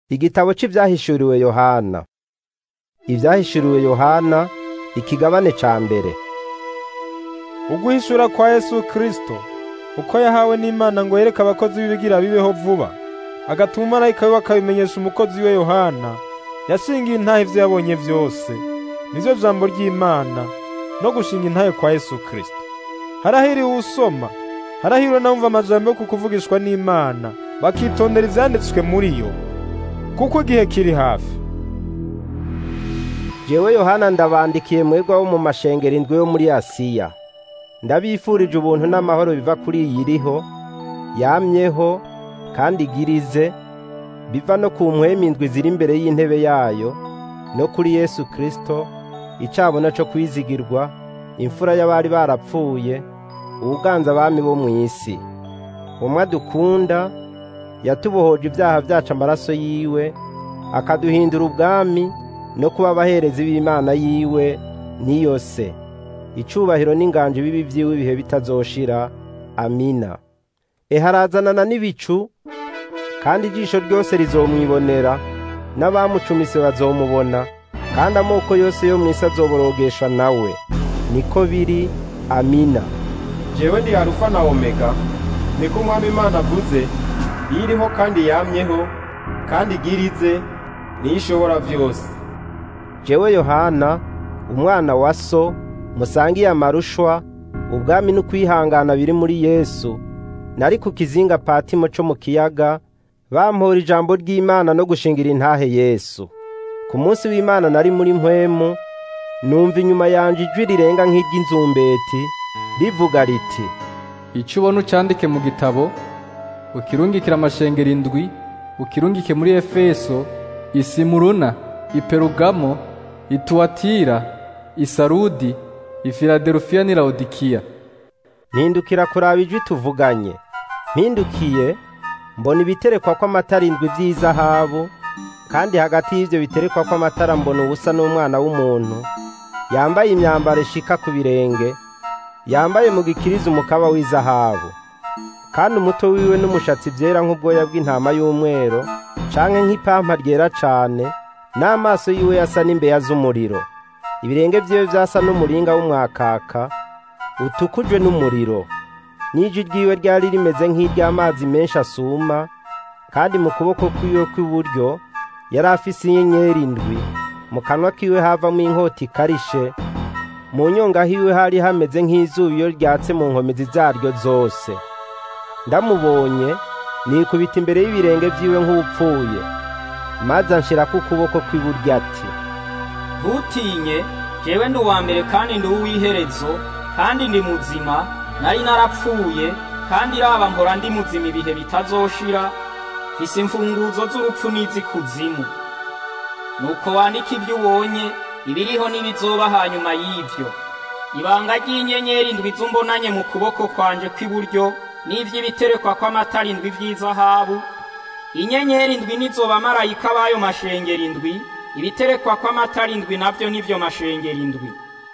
Igitabo c'Ivyahishuriwe Yohana. Ivyahishuriwe Yohana ikigabane ca mbere. Uguhishura kwa Yesu Kristo uko yahawe n'Imana ngo yereke abakozi b'ibigira bibeho vuba agatuma umumarayika wiwe akabimenyesha umukozi we Yohana yashingiye intahe ivyo yabonye vyose nivyo jambo ry'Imana no gushinga intahe kwa Yesu Kristo harahiriwe usoma harahiriwe n'abumva amajambo yo kukuvugishwa n'Imana bakitondera ivyanditswe muri yo kuko igihe kiri hafi Jewe Yohana ndabandikiye mwebwe abo mu mashengero indwi yo muri Asiya. Ndabifurije ubuntu n'amahoro biva kuri iyi iriho, yamyeho kandi igirize, biva no ku mpwemu indwi ziri imbere y'intebe yayo, no kuri Yesu Kristo, icabona co kwizigirwa, imfura y'abari barapfuye, uwuganza abami bo mw'isi. Umwe adukunda, yatubohoje ibyaha vyacu amaraso yiwe, akaduhindura ubwami, no kuba abaherezi b'Imana yiwe niyo se. Icubahiro n'inganji bibi vyiwe ibihe bitazoshira. Amina. Eharazanana n'ibicu, kandi ijisho ryose rizomwibonera, n'abamucumise bazomubona, kandi amoko yose yo mw'isi azoborogeshwa nawe. Niko biri. Amina. jewe ndi alufa na omega niko umwami imana avuze iyo iriho kandi yamyeho kandi igirize niyo ishobora vyose Jewe Yohana, umwana wa so, musangiye amarushwa, ubwami n'ukwihangana biri muri Yesu, nari ku kizinga Patimo co mu kiyaga, bampora ijambo ry'Imana no gushingira intahe Yesu. Ku munsi w'Imana nari muri mpwemu, numva inyuma yanje ijwi rirenga nk'iry'inzumbeti, rivuga riti, Ico ubona ucandike mu gitabo, ukirungikira amashengero indwi, ukirungike muri Efeso, Isimuruna, Iperugamo, Ituwatira, Isarudi, Ifiladelufiya n'i Laodikiya. mpindukira kuraba ijwi tuvuganye. Mpindukiye, mbona ibiterekwa kw'amatara indwi vy'izahabu, kandi hagati y'ivyo biterekwa kw'amatara mbona ubusa n'umwana w'umuntu, yambaye imyambaro ishika ku birenge, yambaye mu gikiriza umukaba w'izahabu. Kandi umutwe wiwe n'umushatsi vyera nk'ubwoya bw'intama y'umwero, canke nk'ipampa ryera cane, n'amaso yiwe yasa n'imbeya z'umuriro. Ibirenge vyiwe vyasa n'umuringa w'umwakaka, utukujwe n'umuriro. N'ijwi ryiwe ryari rimeze nk'iry'amazi menshi asuma, kandi mu kuboko kwiwe kw'iburyo yari afise inyenyeri indwi, mu kanwa kiwe havamwo inkota ikarishe, mu nyonga hiwe hari hameze nk'izuba iyo ryatse mu nkomezi zaryo zose. Ndamubonye, nikubita imbere y'ibirenge vyiwe nk'upfuye, maze anshirako ukuboko kw'iburyo ati, ntutinye jewe ndi uwa mbere kandi ndi uw'iherezo kandi ndi muzima nari narapfuye kandi raba mpora ndi muzima ibihe bitazoshira mfise imfunguzo z'urupfu n'iz'ikuzimu nuko wandika ibyo ubonye ibiriho n'ibizoba hanyuma y'ivyo ibanga ry'inyenyeri indwi z'umbonanye mu kuboko kwanje kw'iburyo n'ivy'ibiterekwa kw'amatara indwi vy'izahabu inyenyeri indwi nizo bamarayika b'ayo mashengero indwi ibiterekwa kw'amatara indwi navyo nivyo mashengero indwi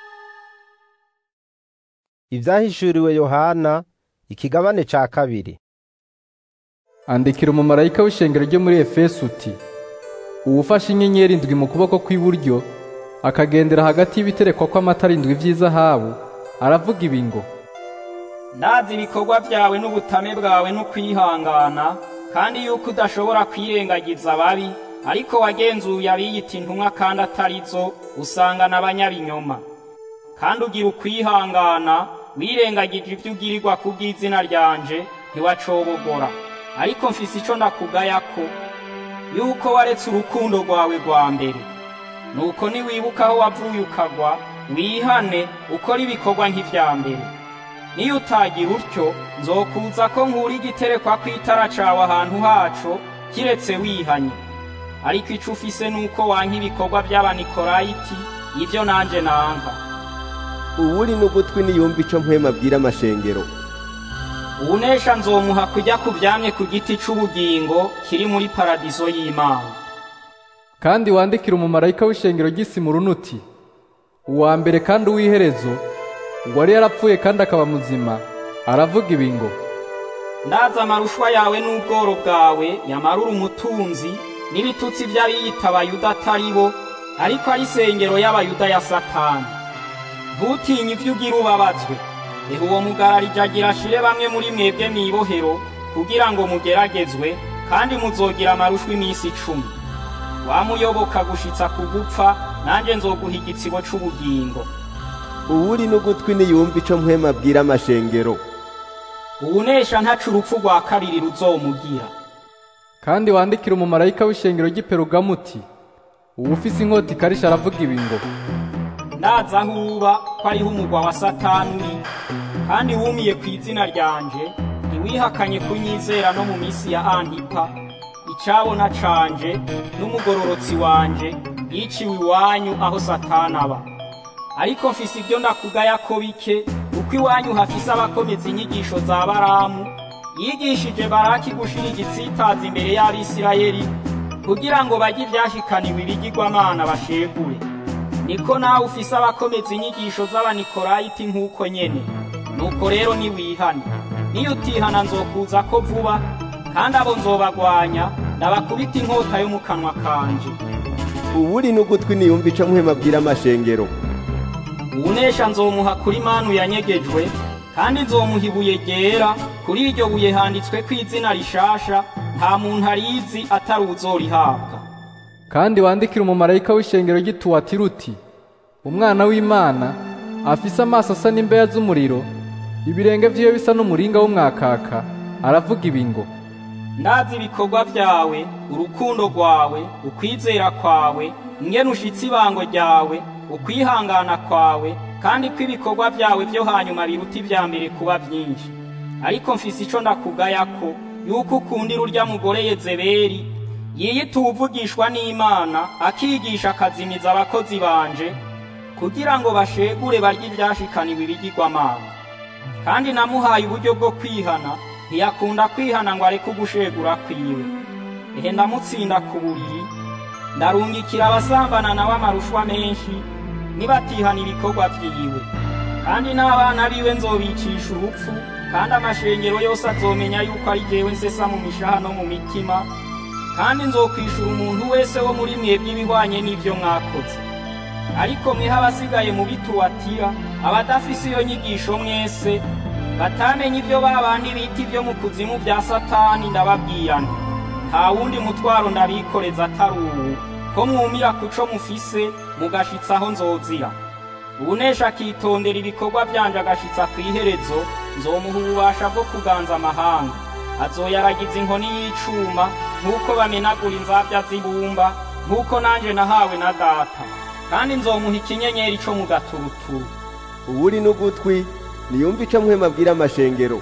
Ivyahishuriwe Yohana, ikigabane ca kabiri. Andikira umumarayika w'ishengero ryo muri Efeso uti, uwufashe inyenyeri indwi mu kuboko kw'iburyo, akagendera hagati y'ibiterekwa kw'amatara indwi vy'izahabu, aravuga ibi ngo, ndazi ibikorwa vyawe n'ubutame bwawe n'ukwihangana kandi yuko udashobora kwirengagiza ababi ariko wagenzuye abiyita intumwa kandi atarizo usanga n'abanyabinyoma kandi ugira ukwihangana wirengagije ivyo ugirirwa kubw'izina ryanje ntiwacobogora ariko mfise ico ndakugayako yuko waretse urukundo rwawe rwa mbere nuko niwibuka aho wavuye ukagwa wihane ukora ibikorwa nk'ivya mbere niyo utagira utyo nzokuza ko nkura igiterekwa kw'itara cawe ahantu haco kiretse wihanye ariko ico ufise nuko wanka ibikorwa vy'abanikolayiti ivyo nanje nanka uwuri n'ugutwi niyumva ico mpwema abwira amashengero uwunesha nzomuha kujya ku vyamye ku giti c'ubugingo kiri muri paradizo y'imana kandi wandikira umumarayika w'ishengero ry'Isimuruna uti, uwa mbere kandi uw'iherezo, uwari yarapfuye kandi akaba muzima, aravuga ibi ngo, ndazi amarushwa yawe n'ubworo bwawe yamarura umutunzi n'ibitutsi by'abiyita abayuda atari bo ariko ari isengero y'abayuda ya satani ntutinye ibyo ugira ubabazwe ehe uwo mugararije agira ashire bamwe muri mwebwe mw'ibohero kugira ngo mugeragezwe kandi muzogira amarushwa iminsi icumi wamuyoboka gushitsa ku gupfa nanjye nzoguha igitsibo c'ubugingo uwuri n'ugutwi niyumva ico mpwema abwira amashengero uwunesha ntaca urupfu rwa kabiri ruzomugira kandi wandikira umumarayika w'ishengero ry'i Perugamu uti uwufise inkota ikarisha aravuga ibi ngo ndaza aho uba ko ariho umugwa wa satani uri kandi wumiye ku izina ryanje ntiwihakanye kunyizera no mu minsi ya antipa icabona canje n'umugororotsi wanje yiciwe iwanyu aho satani aba ariko mfise ibyo ndakugaya ko bike kuko iwanyu hafise abakomeza inyigisho za baramu yigishije baraki gushira igitsitazi imbere y'abisirayeli kugira ngo bajye ivyashikaniwe ibigirwamana bashegure niko nawe ufise abakomeza inyigisho z'abanikorayiti nk'uko nyene nuko rero niwihane niyo utihana nzokuza ko vuba kandi abo nzobagwanya ndabakubita inkota yo mu kanwa kanje uwuri n'ugutwi niyumva ico mpwema abwira amashengero uwunesha nzomuha kuri manu yanyegejwe kandi nzomuha ibuye ryera kuri iryo buye handitswe ko izina rishasha nta muntu arizi atari uzorihabwa kandi wandikira umumarayika w'ishengero ry'i Tuwatira uti umwana w'Imana afise amaso asa n'imbeya z'umuriro ibirenge vyiwe bisa n'umuringa w'umwakaka aravuga ibi ngo ndazi ibikorwa vyawe urukundo rwawe ukwizera kwawe ingene ushitse ibango ryawe ukwihangana kwawe kandi ko ibikorwa vyawe vyo hanyuma biruta ivya mbere kuba vyinshi ariko mfise ico ndakugayako yuko ukundira urya mugore Yezebeli yiyita uwuvugishwa n'Imana akigisha akazimiza abakozi banje kugira ngo bashegure barye ivyashikaniwe ibigirwamana kandi namuhaye uburyo bwo kwihana ntiyakunda kwihana ngo areke ugushegura kwiwe ehe ndamutsinda ku buriri ndarungikira abasambana nawe amarushwa menshi nibatihana ibikorwa vyiwe kandi n'abana biwe nzobicisha urupfu kandi amashengero yose azomenya yuko ari jewe nsesa mu mishaha no mu mitima kandi nzokwishura umuntu wese wo muri mwebwe ibihwanye n'ivyo mwakoze ariko mweho abasigaye mu bituwatira abadafise iyo nyigisho mwese batamenye ibyo babandi bita ibyo mu kuzimu bya satani ndababwira nti nta wundi mutwaro ndabikoreza atari uwu ko mwumira kuco mufise mugashitsa aho nzozira ubunesha akitondera ibikorwa byanje agashitsa ku iherezo nzomuha ububasha bwo kuganza amahanga azoyaragiza inkoni y'icuma nk'uko bamenagura inzabya z'ibumba nk'uko nanje nahawe na data kandi nzomuha ikinyenyeri co mu gaturuturu uwuri n'ugutwi niyumva ico mpwema abwira amashengero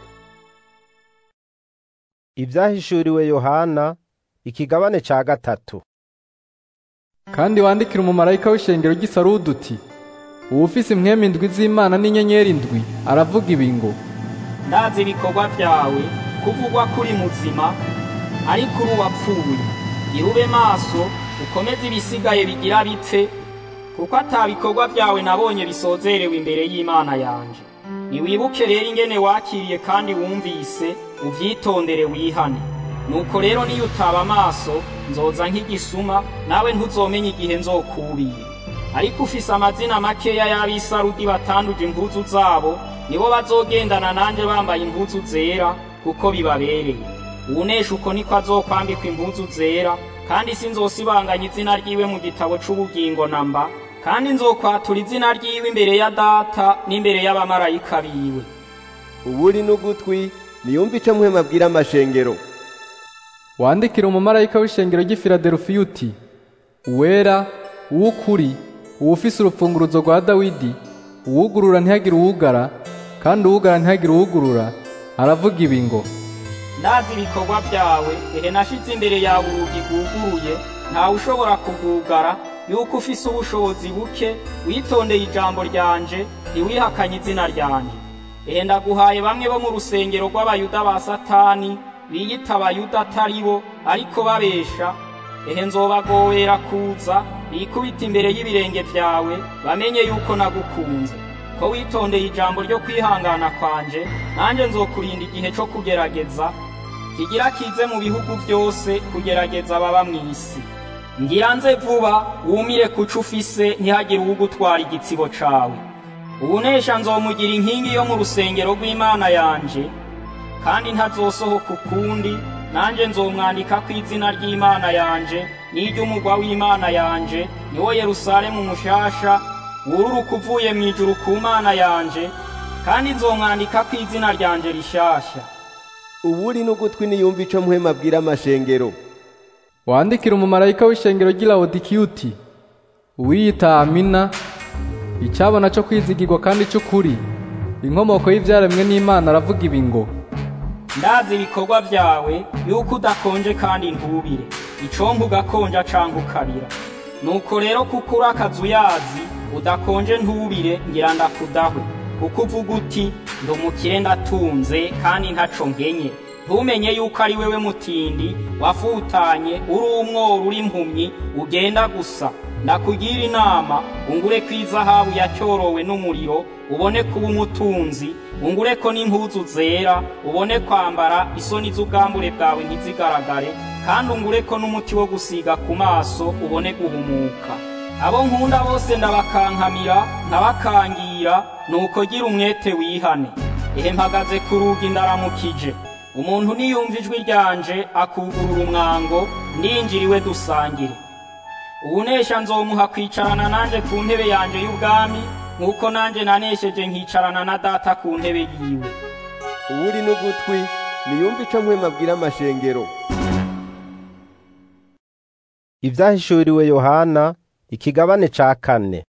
ibyahishuriwe yohana ikigabane ca gatatu kandi wandikira umumarayika w'ishengero ry'i Sarudi uti uwufise impwemu indwi z'Imana n'inyenyeri indwi aravuga ibi ngo ndazi ibikorwa vyawe kuvugwa kuri muzima ariko uri uwapfuye irube maso ukomeze ibisigaye bigira bipfe kuko ata bikorwa vyawe nabonye bisozerewe imbere y'Imana yanje niwibuke rero ingene wakiriye kandi wumvise uvyitondere wihane nuko rero niyo utaba amaso nzoza nk'igisuma nawe ntuzomenya igihe nzokubira ariko ufise amazina makeya y'abisarudi batanduje impuzu zabo nibo bazogendana nanje bambaye impuzu zera kuko bibabereye uwunesha uko niko azokwambikwa impuzu zera kandi sinzosibanganya izina ryiwe mu gitabo c'ubugingo namba kandi nzokwatura izina ryiwe imbere ya data n'imbere y'abamarayika biwe uwuri n'ugutwi niyumva ico mpwema abwira amashengero wandikira umumarayika w'ishengero ry'i Filadelfiya uti uwera uw'ukuri uwufise urupfunguruzo rwa Dawidi uwugurura ntihagire uwugara kandi uwugara ntihagire uwugurura aravuga ibi ngo ndazi ibikorwa vyawe ehe nashize imbere yawe urugi rwuguruye ntawe ushobora kugugara yuko ufise ubushobozi buke witondeye ijambo ryanje ntiwihakanye izina ryanje ehe ndaguhaye bamwe bo mu rusengero rw'abayuda ba satani biyita abayuda atari bo ariko babesha ehe nzobagowera kuza bikubita imbere y'ibirenge vyawe bamenye yuko nagukunze ko witondeye ijambo ryo kwihangana kwanje nanjye nzokurinda igihe co kugerageza kigira kize mu bihugu byose kugerageza ababa mu isi ngira nze vuba wumire kuco ufise ntihagire uwugutwara igitsibo cawe ubunesha nzomugira inkingi yo mu rusengero rw'imana yanje kandi ntazosohoka ukundi nanjye nzomwandika ku izina ry'imana yanje n'iry'umugwa w'imana yanje niwo yerusalemu mushasha wururuka uvuye mu ijuru ku mana yanje kandi nzomwandika ku izina ryanje rishasha uwuri n'ugutwi niyumva ico mpwema abwira amashengero wandikira umumarayika w'ishengero ry'i Lawodikiya uti uwiyita Amina icyabona cyo kwizigirwa kandi cy'ukuri inkomoko y'ibyaremwe n'Imana aravuga ibi ngo ndazi ibikorwa byawe yuko udakonje kandi ntubire icomba ugakonja canke ukarira nuko rero kuko uri akazu yazi udakonje ntubire ngira ndakudahwe kuko uvuga uti ndi umukire ndatunze kandi ntaco nkenye ntumenye yuko ari wewe mutindi wafutanye uri umworo uri impumyi ugenda gusa ndakugira inama ungure ko izahabu yacyorowe n'umuriro ubone kuba umutunzi ungure ko n'impuzu zera ubone kwambara isoni z'ubwambure bwawe ntizigaragare kandi ungure ko n'umuti wo gusiga ku maso ubone guhumuka abo nkunda bose ndabakankamira nkabakangira nuko gira umwete wihane ehe mpagaze ku rugi ndaramukije umuntu niyumva ijwi ryanje akugurura umwango ndinjiriwe dusangire ubunesha nzomuha kwicarana nanje ku ntebe yanje y'ubwami nk'uko nanje nanesheje nkicarana na data ku ntebe yiwe uwuri n'ugutwi niyumva ico mpwema abwira amashengero ibyahishuriwe yohana ikigabane ca kane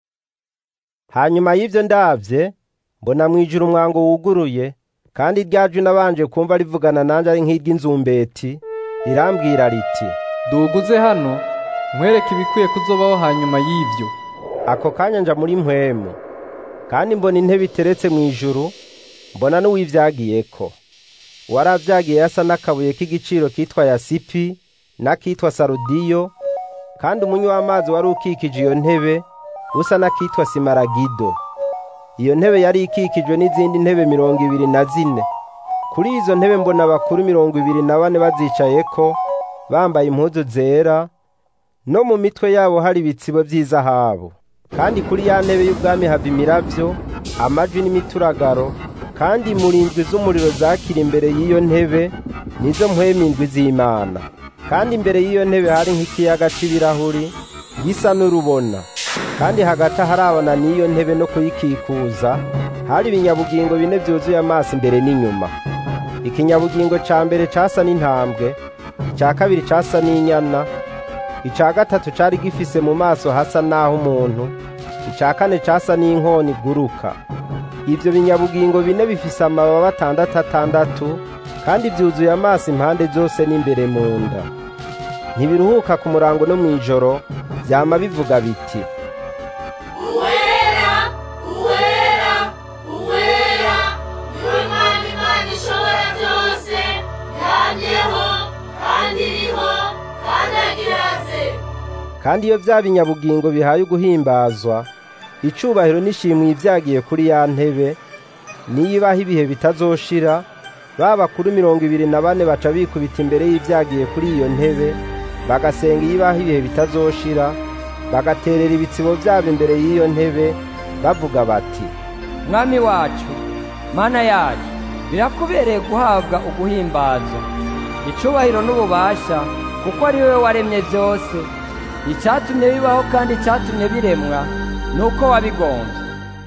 hanyuma y'ivyo ndavye mbona mwijuru umwango wuguruye kandi ryaju nabanje kumva rivugana nanje ari nk'iry'inzumbeti rirambwira riti duguze hano nkwereke ibikwiye kuzobaho hanyuma y'ivyo ako kanya nja muri mpwemu kandi mbona intebe iteretse mu ijuru mbona n'uwivyagiyeko uwaravyagiye yasa n'akabuye k'igiciro kitwa yasipi n'akitwa sarudiyo kandi umunywi w'amazi wari ukikije iyo ntebe usa n'akitwa simaragido iyo ntebe yari ikikijwe n'izindi ntebe mirongo ibiri na zine kuri izo ntebe mbona abakuru mirongo ibiri na bane bazicayeko bambaye impuzu zera no mu mitwe yabo hari ibitsibo by'izahabu kandi kuri ya ntebe y'ubwami hava imiravyo amajwi n'imituragaro kandi imurindwi z'umuriro zakira imbere y'iyo ntebe nizo mpwemindwi z'imana kandi imbere y'iyo ntebe hari nk'ikiyaga c'ibirahuri gisa n'urubona kandi hagati aharabona n'iyo ntebe no kuyikikuza hari ibinyabugingo bine byuzuye amaso imbere n'inyuma ikinyabugingo ca mbere casa n'intambwe ica kabiri casa n'inyana ica gatatu cari gifise mu maso hasa n'aho umuntu ica kane casa n'inkoni iguruka ivyo binyabugingo bine bifise amababa atandatu atandatu kandi vyuzuye amaso impande zose n'imbere mu nda ntibiruhuka ku murango no mw'ijoro vyama bivuga biti uwera uwera uwera niwe mana imana ishobora byose yamyeho kandi iriho kandi agiraze kandi iyo vya binyabugingo bihaye uguhimbazwa icubahiro n'ishimwe ivyagiye kuri ya ntebe niyibaho ibihe bitazoshira ba bakuru mirongo ibiri na bane baca bikubita imbere y'ivyagiye kuri iyo ntebe bagasenga iyibaho ibihe bitazoshira bagaterera ibitsibo vyabo imbere y'iyo ntebe bavuga bati mwami wacu mana yacu birakubereye guhabwa uguhimbazwa icubahiro n'ububasha kuko ari wowe waremye byose icyatumye bibaho kandi icyatumye biremwa ni uko wabigombye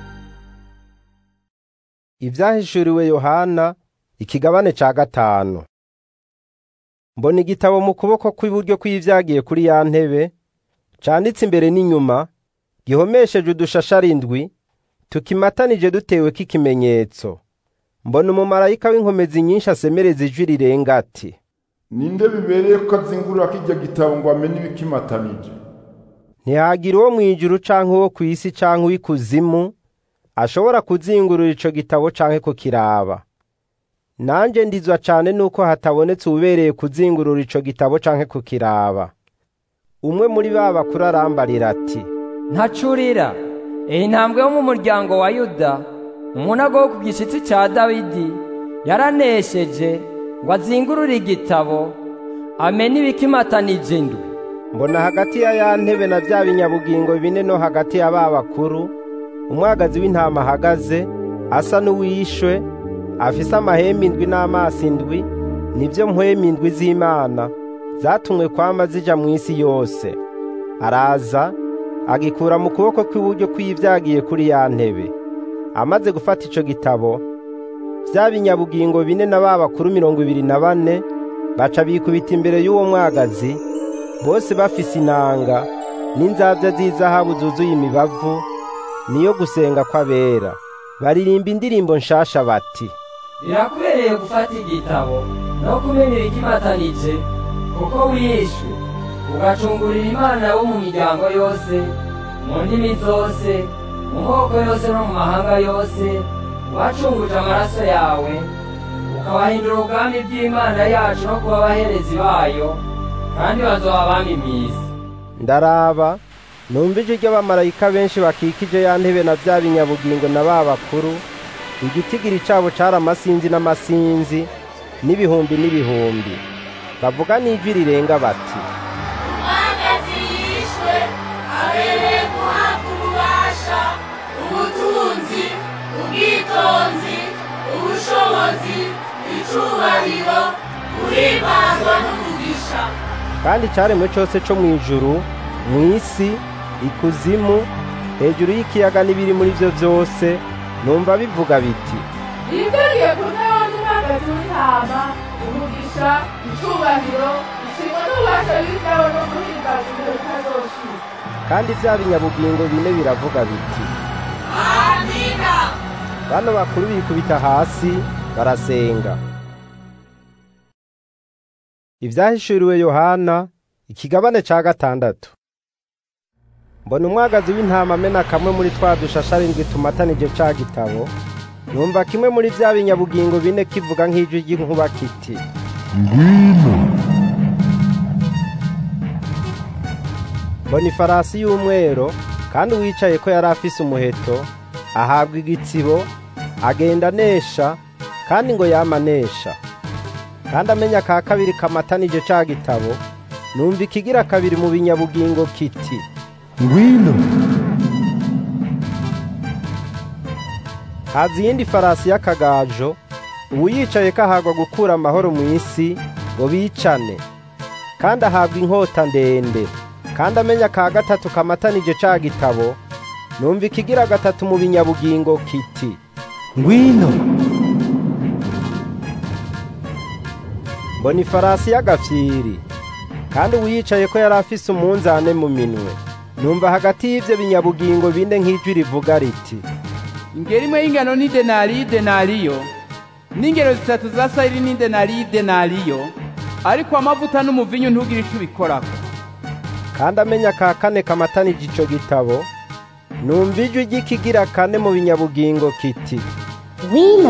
ivyahishuriwe yohana ikigabane ca gatanu mbona igitabo mu kuboko kw'iburyo kw'ivyagiye kuri ya ntebe canditse imbere n'inyuma gihomesheje udushashara indwi tukimatanije duteweko ikimenyetso mbona umumarayika w'inkomezi nyinshi asemereza ijwi rirenga ati ninde bibereye ko azingurura kirya gitabo ngo amenye ibikimatanije ntihagira uwo mw'ijuru canke uwo kw'isi canke uw'ikuzimu ashobora kuzingurura ico gitabo canke kukiraba nanje ndizwa cane nuko hatabonetse uwubereye kuzingurura ico gitabo canke kukiraba umwe muri ba bakuru arambarira ati ntacurira iyi ntambwe yo mu muryango wa yuda umunago wo ku gishitsi cya dawidi yaranesheje ngo azingurure igitabo amenye ibikimatanije indwi mbona hagati ya ya ntebe na bya binyabugingo bine no hagati ya ba bakuru umwagazi w'intama ahagaze asa n'uwishwe afise amahembe indwi n'amaso indwi nibyo mpwemu indwi z'imana zatumwe kwama zija mu isi yose araza agikura mu kuboko kw'iburyo kw'ivyagiye kuri ya ntebe amaze gufata ico gitabo vya binyabugingo bine na ba bakuru mirongo ibiri na bane baca bikubita imbere y'uwo mwagazi bose bafise inanga n'inzabya z'izahabu zuzuye imibavu niyo gusenga kw'abera baririmba indirimbo nshasha bati birakubereye gufata igitabo no kumenya ibikimatanije kuko wishwe ugacungurira imana bo mu miryango yose mu ndimi zose mu moko yose no mu mahanga yose wacunguje amaraso yawe ukabahindura ubwami bw'imana yacu no kuba abaherezi bayo kandi bazoba abami mw'isi ndaraba numva ijwi ry'abamarayika benshi bakikije ya ntebe na bya binyabugingo na ba bakuru igitigiri cabo cari amasinzi n'amasinzi n'ibihumbi n'ibihumbi bavuga n'ijwi rirenga bati umwagazi yishwe abereye guhabwa ububasha ubutunzi ubwitonzi ubushobozi icubahiro guhimbazwa n'umugisha kandi icaremwe cose co mw'ijuru mw'isi ikuzimu hejuru y'ikiyaga n'ibiri muri vyo vyose numva bivuga biti Ibigariye ku ntebe n'umwagazi w'intama umugisha icubahiro ishimwe n'ububasha bw'ibyawe no guhimbaza ibyo bitazoshira kandi vya binyabugingo bine biravuga biti amina bano bakuru bikubita hasi barasenga ivyahishuriwe yohana ikigabane ca gatandatu mbona umwagazi w'intama amena kamwe muri twa dushasha arindwi tumatanije ca gitabo numva kimwe muri vya binyabugingo bine kivuga nk'ijwi ry'inkuba kiti mbona ifarasi y'umwero kandi uwicaye ko yari afise umuheto ahabwa igitsibo agenda anesha kandi ngo yamanesha kandi amenya ka kabiri kamatanije ca gitabo numva ikigira kabiri mu binyabugingo kiti ngwino haza iyindi farasi y'akagajo uwiyicaye ko ahagwa gukura amahoro mu isi ngo bicane kandi ahabwa inkota ndende kandi amenya ka gatatu kamatanije ca gitabo numva ikigira gatatu mu binyabugingo kiti ngwino mbona ifarasi y'agafyiri kandi uwiyicaye ko yari afise umunzane mu minwe numva hagati y'ivyo binyabugingo bine nk'ijwi rivuga riti ingero imwe y'ingano ni denariyo denariyo n'ingero zitatu za sayiri ni denariyo denariyo ariko amavuta n'umuvinyu ntugire ico ubikorako kandi amenya ka kane kamatanije ico gitabo numva ijwi ry'ikigira kane mu binyabugingo kiti Wino.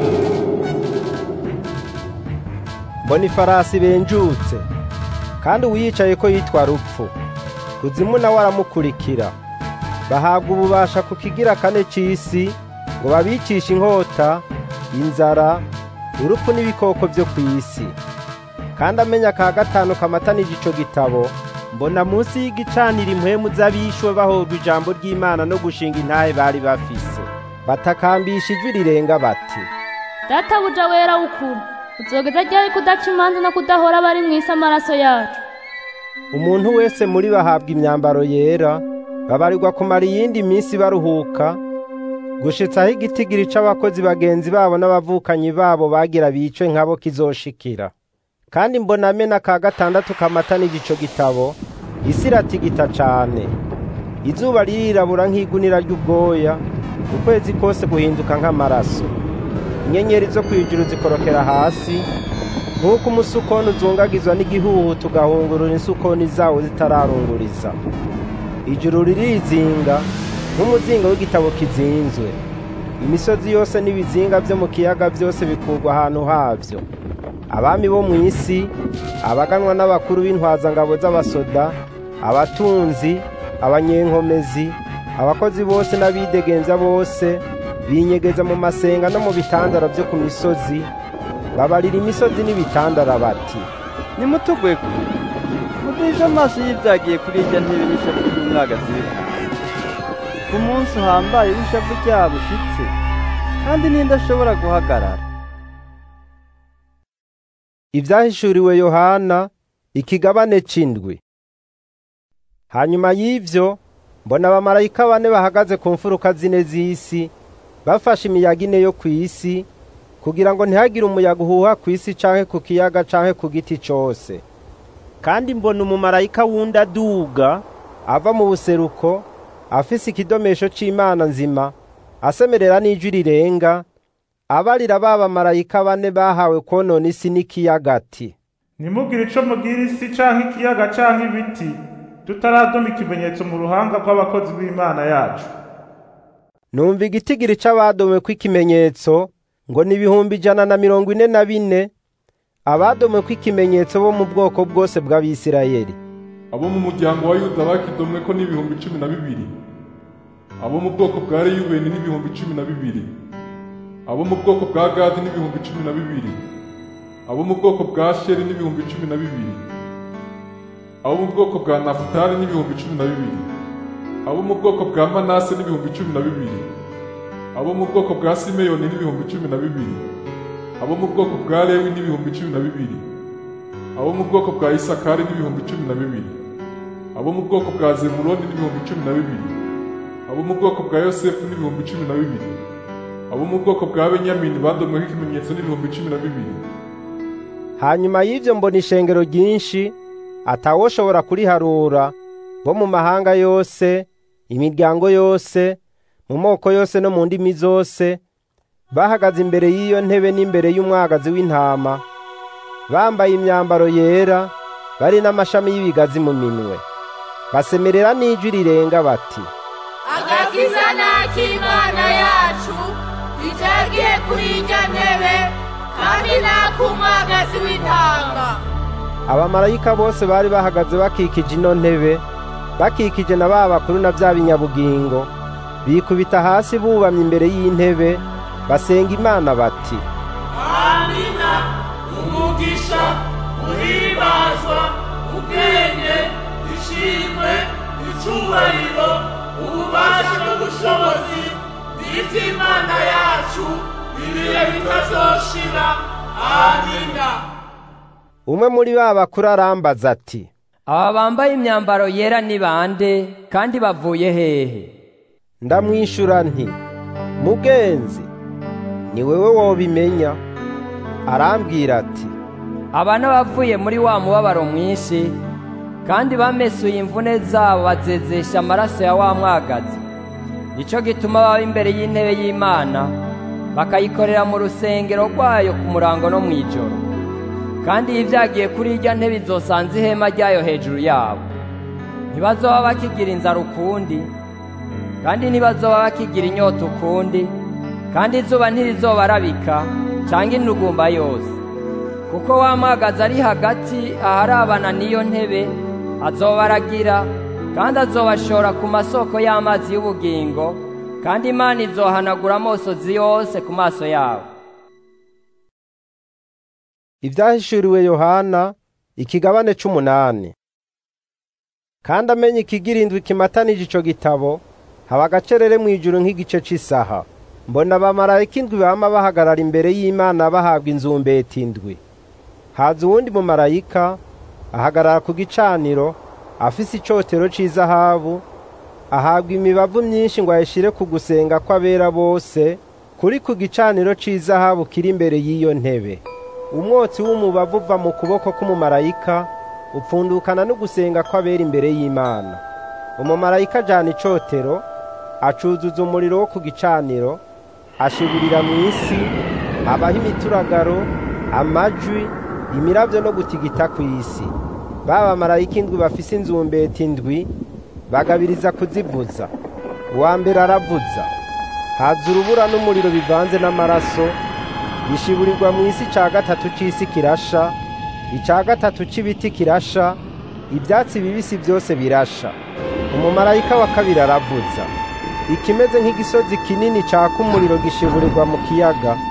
mbona ifarasi benjutse kandi uwiyicaye ko yitwa rupfu kuzimu nawe aramukurikira bahabwa ububasha ku kigira kane c'isi ngo babicishe inkota inzara urupfu n'ibikoko vyo kw'isi kandi amenya ka gatanu kamatanije ico gitabo mbona munsi y'igicaniro impwemu z'abishwe bahorwa ijambo ry'imana no gushinga intahe bari bafise batakambisha ijwi rirenga bati databuja wera w'ukuri uzogeza ryari kudaca imanza no kudahora bari mu isi amaraso yacu umuntu wese muri bahabwa imyambaro yera babarirwa kumara iyindi minsi baruhuka gushitsa aho igitigiri c'abakozi bagenzi babo n'abavukanyi babo bagira bicwe nkabo kizoshikira kandi mbona amena ka gatandatu kamatanije ico gitabo isi iratigita cane izuba ririrabura nk'igunira ry'ubwoya ukwezi kose guhinduka nk'amaraso inyenyeri zo kwijuru zikorokera hasi nk'uko umusukoni uzungagizwa n'igihuhu tugahungurura insukoni zawo zitararunguriza ijuru ririzinga nk'umuzinga w'igitabo kizinzwe imisozi yose n'ibizinga byo mu kiyaga byose bikurwa ahantu havyo abami bo mu isi abaganwa n'abakuru b'intwazangabo z'abasoda abatunzi abanyenkomezi abakozi bose n'abidegemvya bose binyegeza mu masenga no mu bitandara vyo ku misozi babarira imisozi n'ibitandara bati nimutugwe kure muduhishe amaso y'ibyagiye kuri irya ntebe n'ishavu ry'umwagazi w'intama ku munsi uhambaye w'ishavu ryabo ushitse kandi ninde ashobora guhagarara ibyahishuriwe yohana ikigabane c'indwi hanyuma y'ivyo mbona abamarayika bane bahagaze ku mfuruka zine z'isi bafashe imiyaga ine yo kw'isi kugira ngo ntihagire umuyaga uhuha kw'isi canke ku kiyaga canke ku giti cose kandi mbona umumarayika wundi aduga ava mu buseruko afise ikidomesho c'imana nzima asemerera n'ijwi rirenga abarira ba bamarayika bane bahawe konona isi n'ikiyaga ati nimugire ico mugira isi canke ikiyaga canke ibiti tutaradoma ikimenyetso mu ruhanga rw'abakozi b'imana yacu numva igitigiri c'abadomwe kw'ikimenyetso ngo ni ibihumbi ijana na mirongo ine na bine abadomwe kw'ikimenyetso bo mu bwoko bwose bw'abisirayeli abo mu muryango wa yuda bakidomwe ko n'ibihumbi cumi na bibiri abo mu bwoko bwa reyubeni n'ibihumbi cumi na bibiri abo mu bwoko bwa gadi n'ibihumbi cumi na bibiri abo mu bwoko bwa sheri n'ibihumbi cumi na bibiri abo mu bwoko bwa nafutali n'ibihumbi cumi na bibiri abo mu bwoko bwa manase n'ibihumbi cumi na bibiri abo mu bwoko bwa simeyoni n'ibihumbi cumi na bibiri abo mu bwoko bwa lewi n'ibihumbi cumi na bibiri abo mu bwoko bwa isakari n'ibihumbi cumi na bibiri abo mu bwoko bwa zebuloni n'ibihumbi cumi na bibiri abo mu bwoko bwa yosefu n'ibihumbi cumi na bibiri abo mu bwoko bwa benyamini badomweho ikimenyetso n'ibihumbi cumi na bibiri hanyuma y'ivyo mbona ishengero ryinshi atawoshobora kuriharura bo mu mahanga yose imiryango yose mu moko yose no mu ndimi zose bahagaze imbere y'iyo ntebe n'imbere y'umwagazi w'intama bambaye imyambaro yera bari n'amashami y'ibigazi mu minwe basemerera n'ijwi rirenga bati agakiza n'ak'imana yacu itagiye kuri irya ntebe kandi n'ak'umwagazi w'intama abamarayika bose bari bahagaze bakikije ino ntebe bakikije na ba bakuru na bya binyabugingo bikubita hasi bubamye imbere y'intebe basenga imana bati amina umugisha uhimbazwa ubwenge ishimwe icubahiro ububasha n'ubushobozi n'ivy'imana yacu ibihe bitazoshira amina umwe muri ba bakuru arambaza ati aba bambaye imyambaro yera ni bande kandi bavuye hehe ndamwishura nti mugenzi ni wewe wobimenya arambwira ati aba n'abavuye muri wa mubabaro mwinshi kandi bamesuye imvune zabo bazezesha amaraso ya wa mwagazi nico gituma baba imbere y'intebe y'imana bakayikorera mu rusengero rwayo ku murango no mw'ijoro kandi iyo ibyagiye kuri irya ntebe izosanze ihema ryayo hejuru yabo ntibazoba bakigira inzara ukundi kandi ntibazoba bakigira inyota ukundi kandi izuba ntirizobarabika cyangwa intugumba yose kuko wa mwagazi ari hagati aharabana n'iyo ntebe azobaragira kandi azobashora ku masoko y'amazi y'ubugingo kandi imana izohanagura amosozi yose ku maso yabo ibyahishuriwe yohana ikigabane c'umunani kandi amenye ikigirindwi kimatanije ico gitabo haba agacerere mw'ijuru nk'igice c'isaha mbona abamarayika indwi bama bahagarara imbere y'imana bahabwa inzumbeti indwi haza uwundi mumarayika ahagarara ku gicaniro afise icotero c'izahabu ahabwa imibavu myinshi ngo ayishire ku gusenga kw'abera bose kuri ku gicaniro c'izahabu kiri imbere y'iyo ntebe umwotsi w'umubavu uva mu kuboko k'umumarayika upfundukana no gusenga kw'abera imbere y'imana umumarayika ajana icotero acuzuza umuriro wo ku gicaniro ashiburira mu isi habaho imituragaro amajwi imiravyo no gutigita ku isi baba marayika indwi bafise inzumbeti indwi bagabiriza kuzivuza uwa mbere aravuza haza urubura n'umuriro bivanze n'amaraso bishiburirwa mu isi ca gatatu c'isi kirasha ica gatatu c'ibiti kirasha ivyatsi bibisi vyose birasha umumarayika wa kabiri aravuza ikimeze nk'igisozi kinini caka umuriro gishiburirwa mu kiyaga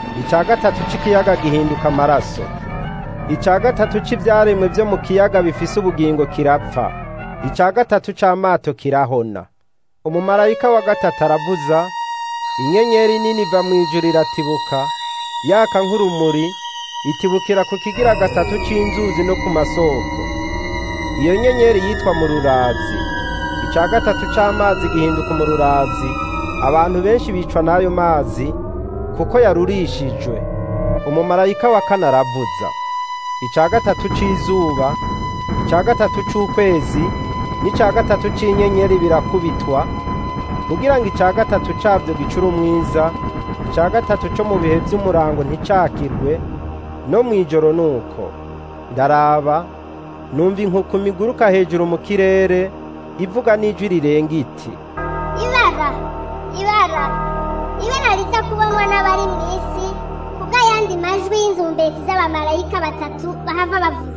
icya gatatu c'ikiyaga gihinduka amaraso icya gatatu c'ivyaremwe vyo mu kiyaga bifise ubugingo kirapfa icya gatatu c'amato kirahona umumarayika wa gatatu aravuza inyenyeri nini iva mu ijuru iratibuka yaka nk'urumuri itibukira ku kigira gatatu c'inzuzi no ku masoko iyo nyenyeri yitwa mururazi icya gatatu c'amazi gihinduka umururazi abantu benshi bicwa n'ayo mazi kuko yarurishijwe umumarayika wa kane aravuza icya gatatu c'izuba icya gatatu c'ukwezi n'icya gatatu c'inyenyeri birakubitwa kugira ngo icya gatatu cabyo gicure umwiza icya gatatu co mu bihe vy'umurango nticakirwe no mw'ijoro nuko ndaraba numva inkukuma iguruka hejuru mu kirere ivuga n'ijwi rirenga iti ibara ibara ibara riza kubonwa n'abari mu isi kubw'ayandi majwi y'inzumbeti z'abamarayika batatu bahava bavuza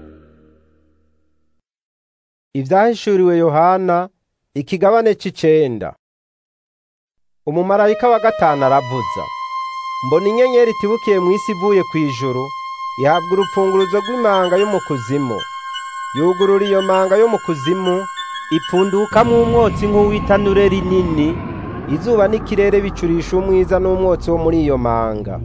ivyahishuriwe yohana ikigabane c'icenda umumarayika wa gatanu aravuza mbona inyenyeri itibukiye mu isi ivuye kw'ijuru ihabwa urupfunguruzo rw'imanga yo mu kuzimu yugurura iyo manga yo mu kuzimu ipfundukamwo umwotsi nk'uw'itanure rinini izuba n'ikirere bicurisha umwiza n'umwotsi wo muri iyo manga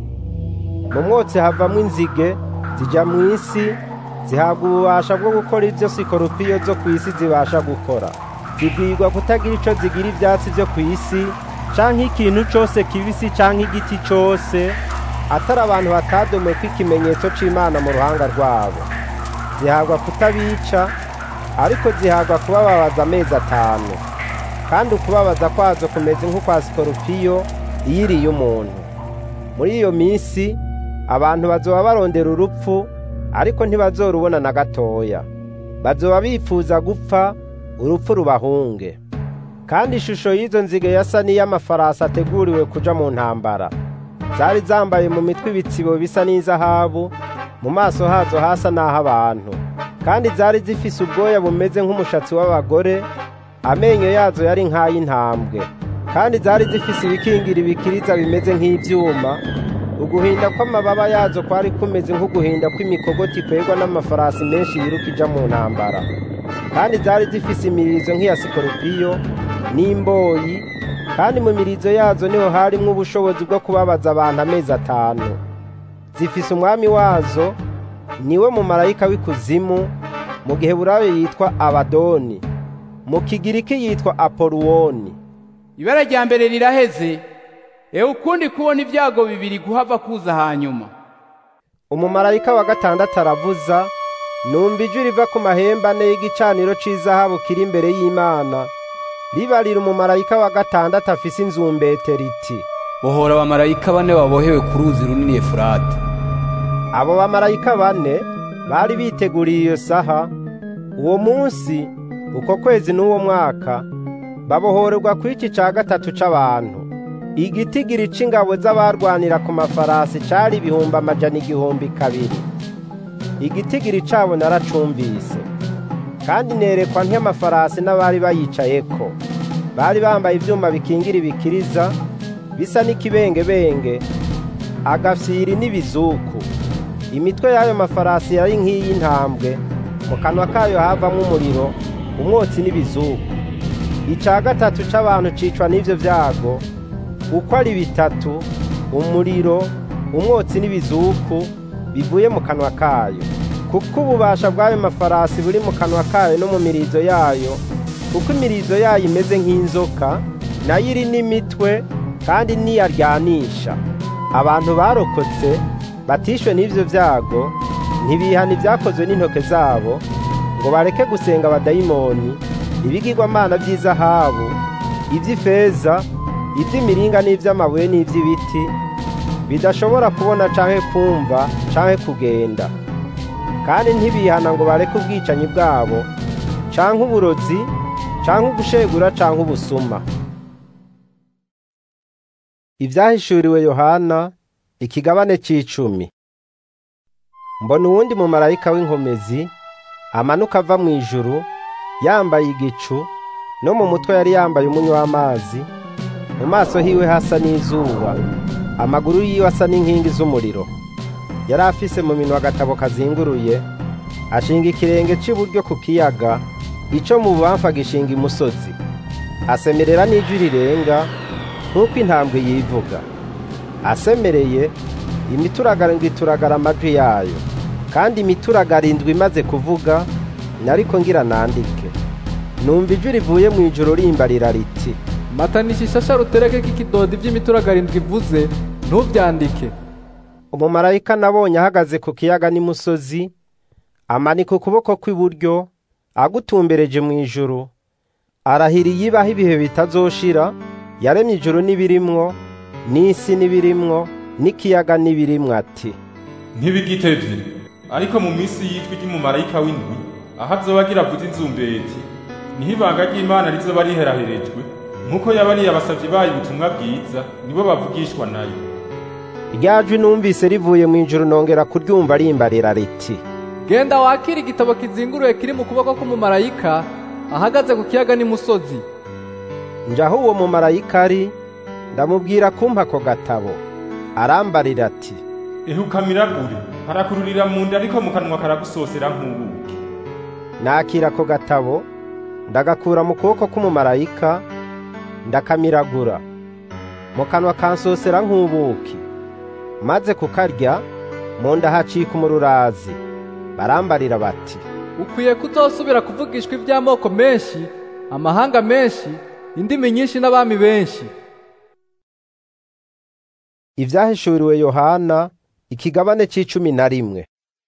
mu mwotsi havamwo inzige zija mu isi zihabwa ububasha bwo gukora ivyo sikoropiyo zo ku isi zibasha gukora zibwirwa kutagira ico zigira ivyatsi vyo ku isi canke ikintu cose kibisi canke igiti cose atari abantu batadomweko ikimenyetso c'imana mu ruhanga rwabo zihabwa kutabica ariko zihabwa kubababaza amezi atanu kandi ukubabaza kwazo kumeze nk'ukwa sikoropiyo iyo iriye umuntu muri iyo minsi abantu bazoba barondera urupfu ariko ntibazorubona na gatoya bazoba bifuza gupfa urupfu rubahunge kandi ishusho y'izo nzige yasa n'iy'amafarasi ateguriwe kuja mu ntambara zari zambaye mu mitwe ibitsibo bisa n'izahabu mu maso hazo hasa n'ah'abantu kandi zari zifise ubwoya bumeze nk'umushatsi w'abagore amenyo yazo yari nk'ay'intambwe kandi zari zifise ibikingira ibikiriza bimeze nk'ivyuma uguhinda kw'amababa yazo kwari kumeze nk'uguhinda kw'imikogoti kwegwa n'amafarasi menshi yiruka ija mu ntambara kandi zari zifise imirizo nk'iya sikoropiyo n'imboyi kandi mu mirizo yazo niho harimwo ubushobozi bwo kubabaza abantu amezi atanu zifise umwami wazo niwe mumarayika w'ikuzimu mu gihe burayo yitwa abadoni mu kigiriki yitwa apoluwoni ibara rya mbere riraheze ewe ukundi kubona ibyago bibiri guhava kuza hanyuma umumarayika wa gatandatu aravuza numva ijwi riva ku mahembe ane y'igicaniro c'izahabu kiri imbere y'imana ribarira umumarayika wa gatandatu afise inzumbete riti bohora abamarayika bane babohewe ku ruzi runini efurate abo bamarayika bane bari biteguriye iyo saha uwo munsi uko kwezi n'uwo mwaka babohorerwa kw'iki ca gatatu c'abantu igitigiri c'ingabo z'abarwanira ku mafarasi cari ibihumbi amajana igihumbi kabiri igitigiri cabo naracumvise kandi nerekwa nk'amafarasi n'abari bayicayeko bari bambaye ivyuma bikingira ibikiriza bisa n'ikibengebenge agafyiri n'ibizuku imitwe y'ayo mafarasi yari nk'iy'intambwe mu kanwa kayo havamwo umuriro umwotsi n'ibizuku ica gatatu c'abantu cicwa n'ivyo vyago uko ari bitatu umuriro umwotsi n'ibizuku bivuye mu kanwa kayo kuko ububasha bw'ayo mafarasi buri mu kanwa kayo no mu mirizo yayo kuko imirizo yayo imeze nk'inzoka nayo iri n'imitwe kandi niyaryanisha abantu barokotse batishwe n'ivyo vyago ntibihana ibyakozwe n'intoke zabo ngo bareke gusenga abadayimoni ibigirwamana vy'izahabu ivy'ifeza ivy'imiringa n'ivy'amabuye n'ivy'ibiti bidashobora kubona canke kumva canke kugenda kandi ntibihana ngo bareke ubwicanyi bwabo canke uburozi canke ugushegura canke ubusuma ivyahishuriwe yohana ikigabane c'icumi mbona uwundi mumarayika w'inkomezi amanuka ava mu ijuru yambaye igicu no mu mutwe yari yambaye umunywa w'amazi mu maso hiwe hasa n'izuba amaguru yiwe asa n'inkingi z'umuriro yari afise mu minwa agatabo kazinguruye ashinga ikirenge c'iburyo ku kiyaga ico mu bubamfu agishinga imusozi asemerera n'ijwi rirenga nk'uko intambwe yivuga asemereye imituragaro ngo ituragara amajwi yayo kandi imituragaro indwi imaze kuvuga nariko ngira nandike numva ijwi rivuye mu ijoro rimbarira riti matanisha ishasha rutereke k'ikidodi vy'imituragaro indwi ivuze ntuvyandike umumarayika nabonye ahagaze ku kiyaga n'imusozi amanika ukuboko kw'iburyo agutumbereje mu ijuru arahiriye ibaho ibihe bitazoshira yaremye ijuru n'ibirimwo n'isi n'ibirimwo n'ikiyaga n'ibirimwo ati ntibigitevye ariko mu minsi yitwa ry'umumarayika w'indwi aho azoba agira avuze inzumbeti niho ibanga ry'imana rizoba riheraherejwe nk'uko yabariye abasavyi bayo ubutumwa bwiza nibo bavugishwa nayo rya jwi numvise rivuye mu ijuru nongera kuryumva rimbarira riti genda wakira igitabo kizinguruye kiri mu kuboko k'umumarayika ahagaze ku kiyaga n'imusozi njaho uwo mumarayika ari ndamubwira kumpa ako gatabo arambarira ati ehuka miragure harakururira mu nda ariko mu kanwa karagusosera nk'ubuki nakira ako gatabo ndagakura mu kuboko k'umumarayika ndakamiragura mu kanwa kansosera nk'ubuki maze kukarya mu nda hacika umururazi barambarira bati ukwiye kuzosubira kuvugishwa iby'amoko menshi amahanga menshi indimi nyinshi n'abami benshi ivyahishuriwe yohana ikigabane c'icumi na rimwe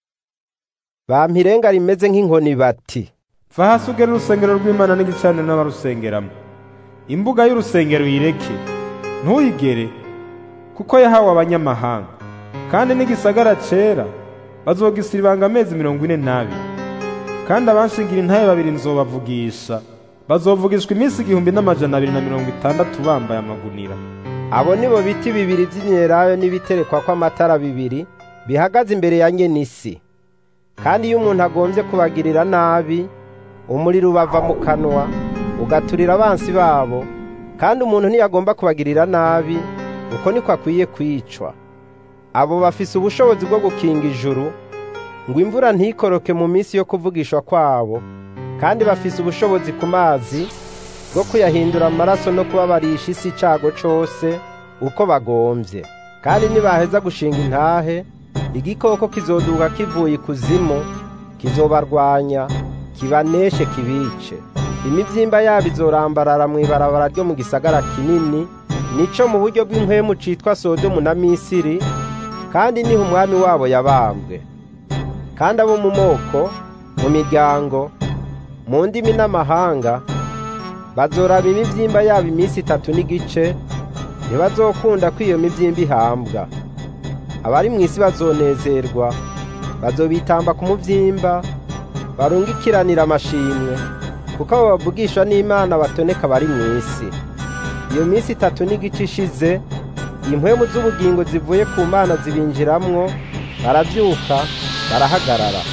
bampa irenga rimeze nk'inkoni bati va hasi ugere urusengero rw'imana n'igicaniro n'abarusengeramo imbuga y'urusengero uyireke ntuyigere kuko yahawe abanyamahanga kandi n'igisagara cera bazogisiribanga amezi mirongo ine n'abiri kandi abanshingira intahe babiri nzobavugisha bazovugishwa iminsi igihumbi n'amajana abiri na mirongo itandatu bambaye amagunira abo nibo biti bibiri by'imyelayo n'ibiterekwa kw'amatara bibiri bihagaze imbere ya nyenisi kandi iyo umuntu agombye kubagirira nabi umuriro ubava mu kanwa ugaturira abansi babo kandi umuntu ntiyagomba kubagirira nabi uko niko akwiye kwicwa abo bafise ubushobozi bwo gukinga ijuru ngo imvura ntikoroke mu minsi yo kuvugishwa kwabo kandi bafise ubushobozi ku mazi bwo kuyahindura amaraso no kubabarisha isi icago cose uko bagombye kandi nibaheza gushinga intahe igikoko kizoduka kivuye ikuzimu kizobarwanya kibaneshe kibice imivyimba yabo izorambarara mw'ibarabara ryo mu gisagara kinini nico mu buryo bw'impwemu citwa sodomu na misiri kandi niho umwami wabo yabambwe kandi abo mu moko mu miryango mu ndimi n'amahanga bazoraba imivyimba yabo iminsi itatu n'igice ntibazokunda ko iyo mivyimba ihambwa abari mu isi bazonezerwa bazobitamba ku muvyimba barungikiranira amashimwe kuko abo bavugishwa n'imana batoneka bari mu isi iyo minsi itatu n'igice ishize impwemu z'ubugingo zivuye ku mana zibinjiramwo baravyuka barahagarara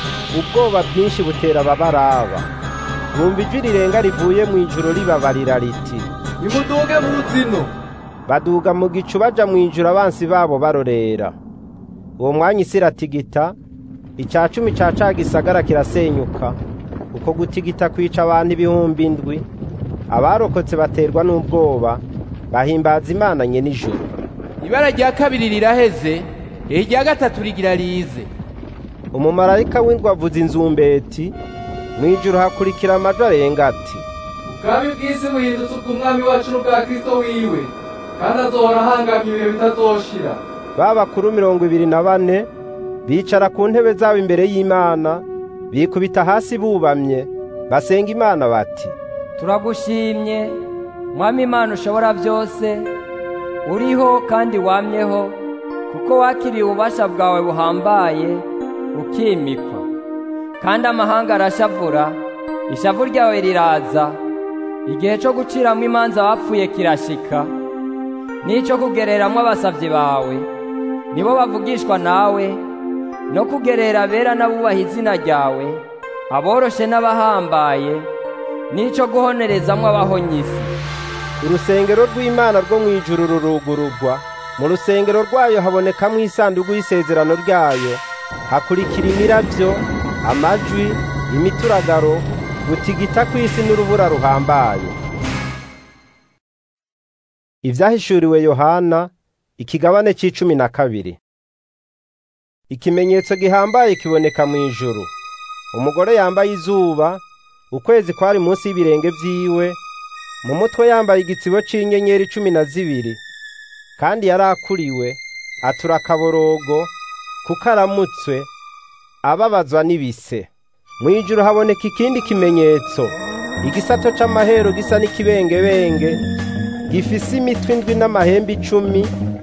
ubwoba bwinshi butera ababaraba bumva ijwi rirenga rivuye mu ijuru ribabarira riti nimuduge mu ruzino baduga mu gicu baja mu ijuru abansi babo barorera uwo mwanya isi iratigita ica cumi ca ca gisagara kirasenyuka uko gutigita kwica abantu ibihumbi indwi abarokotse baterwa n'ubwoba bahimbaza imana nye nijoro ibara rya kabiri riraheze irya gatatu rigira rize umumarayika w'indwi avuza inzumbeti mu ijuru hakurikira amajwi arenga ati ubwami bw'isi buhindutse ubw'umwami wacu n'ubwa kristo wiwe kandi azohora ahangamye ibihe bitazoshira ba bakuru mirongo ibiri na bane bicara ku ntebe zabo imbere y'imana bikubita hasi bubamye basenga imana bati turagushimye mwami imana ushobora byose uriho kandi wamyeho kuko wakiriye ububasha bwawe buhambaye ukimikwa kandi amahanga arashavura ishavu ryawe riraza igihe cyo guciramo imanza abapfuye kirashika n'icyo kugereramo abasabyi bawe nibo bavugishwa nawe no kugerera abera n'abubaha izina ryawe aboroshe n'abahambaye n'icyo guhonerezamo abahonyisi urusengero rw'imana rwo mu ijuru rurugururwa mu rusengero rwayo habonekamwo isanduku y'isezerano ryayo hakurikira imirabyo amajwi imituragaro gutigita kw'isi n'urubura ruhambaye ivyahishuriwe yohana ikigabane c'icumi na kabiri ikimenyetso gihambaye kiboneka mu ijuru umugore yambaye izuba ukwezi kwari munsi y'ibirenge vyiwe mu mutwe yambaye igitsibo c'inyenyeri cumi na zibiri kandi yari akuriwe atura akaborogo kuko aramutswe ababazwa n'ibise mu ijuru haboneka ikindi kimenyetso igisato c'amahero gisa n'ikibengebenge gifise imitwe indwi n'amahembe icumi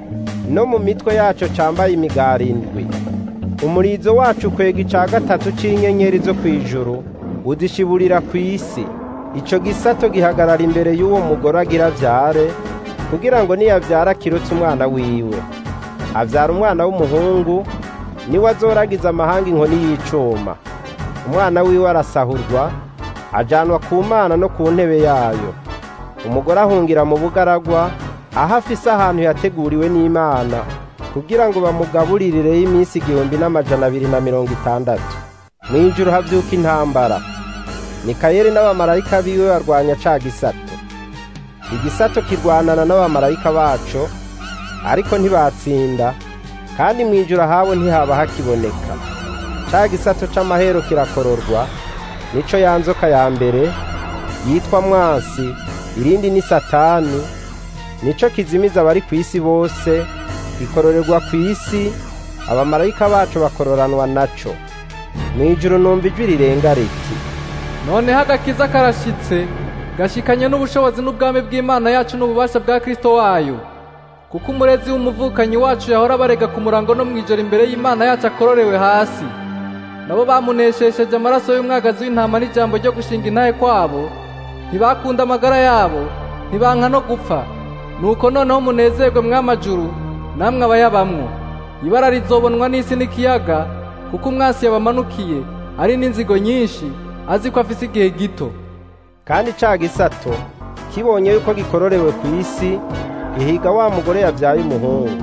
no mu mitwe yaco cambaye imigari indwi umurizo wacu kwega ica gatatu c'inyenyeri zo kw'ijuru udishiburira kw'isi ico gisato gihagarara imbere y'uwo mugore agira avyare kugira ngo niyavyara kirutse umwana wiwe avyara umwana w'umuhungu niwe azoragiza amahanga inkoni y'icuma umwana wiwe arasahurwa ajanwa ku mana no ku ntebe yayo umugore ahungira mu bugaragwa aho afise ahantu yateguriwe n'imana kugira ngo bamugaburireyo iminsi igihumbi n'amajana abiri na mirongo itandatu mw'ijuru havyuka intambara mikayeli n'abamarayika biwe barwanya ca gisato igisato kirwanana n'abamarayika baco ariko ntibatsinda kandi mw'ijuru ahabo ntihaba hakiboneka ca gisato c'amahero kirakororwa nico ya nzoka ya mbere yitwa mwasi irindi ni satani nico kizimiza abari kw'isi bose gikororerwa kw'isi abamarayika bacu bakororanwa naco mw'ijuru numva ijwi rirenga riti noneho agakiza karashitse gashikanye n'ubushobozi n'ubwami bw'imana yacu n'ububasha bwa kristo wayo kuko umurezi w'umuvukanyi wacu yahora barega ku murango no mw'ijoro imbere y'imana yacu akororewe hasi nabo bamuneshesheje amaraso y'umwagazi w'intama n'ijambo ryo gushinga intahe kwabo ntibakunda amagara yabo ntibanka no gupfa nuko noneho munezerwe mw'amajuru namwe abayabamwo ibara rizobonwa n'isi n'ikiyaga kuko umwasi yabamanukiye ari n'inzigo nyinshi azi ko afise igihe gito kandi ca gisato kibonye yuko gikororewe ku isi gihiga wa mugore yavyaye umuhungu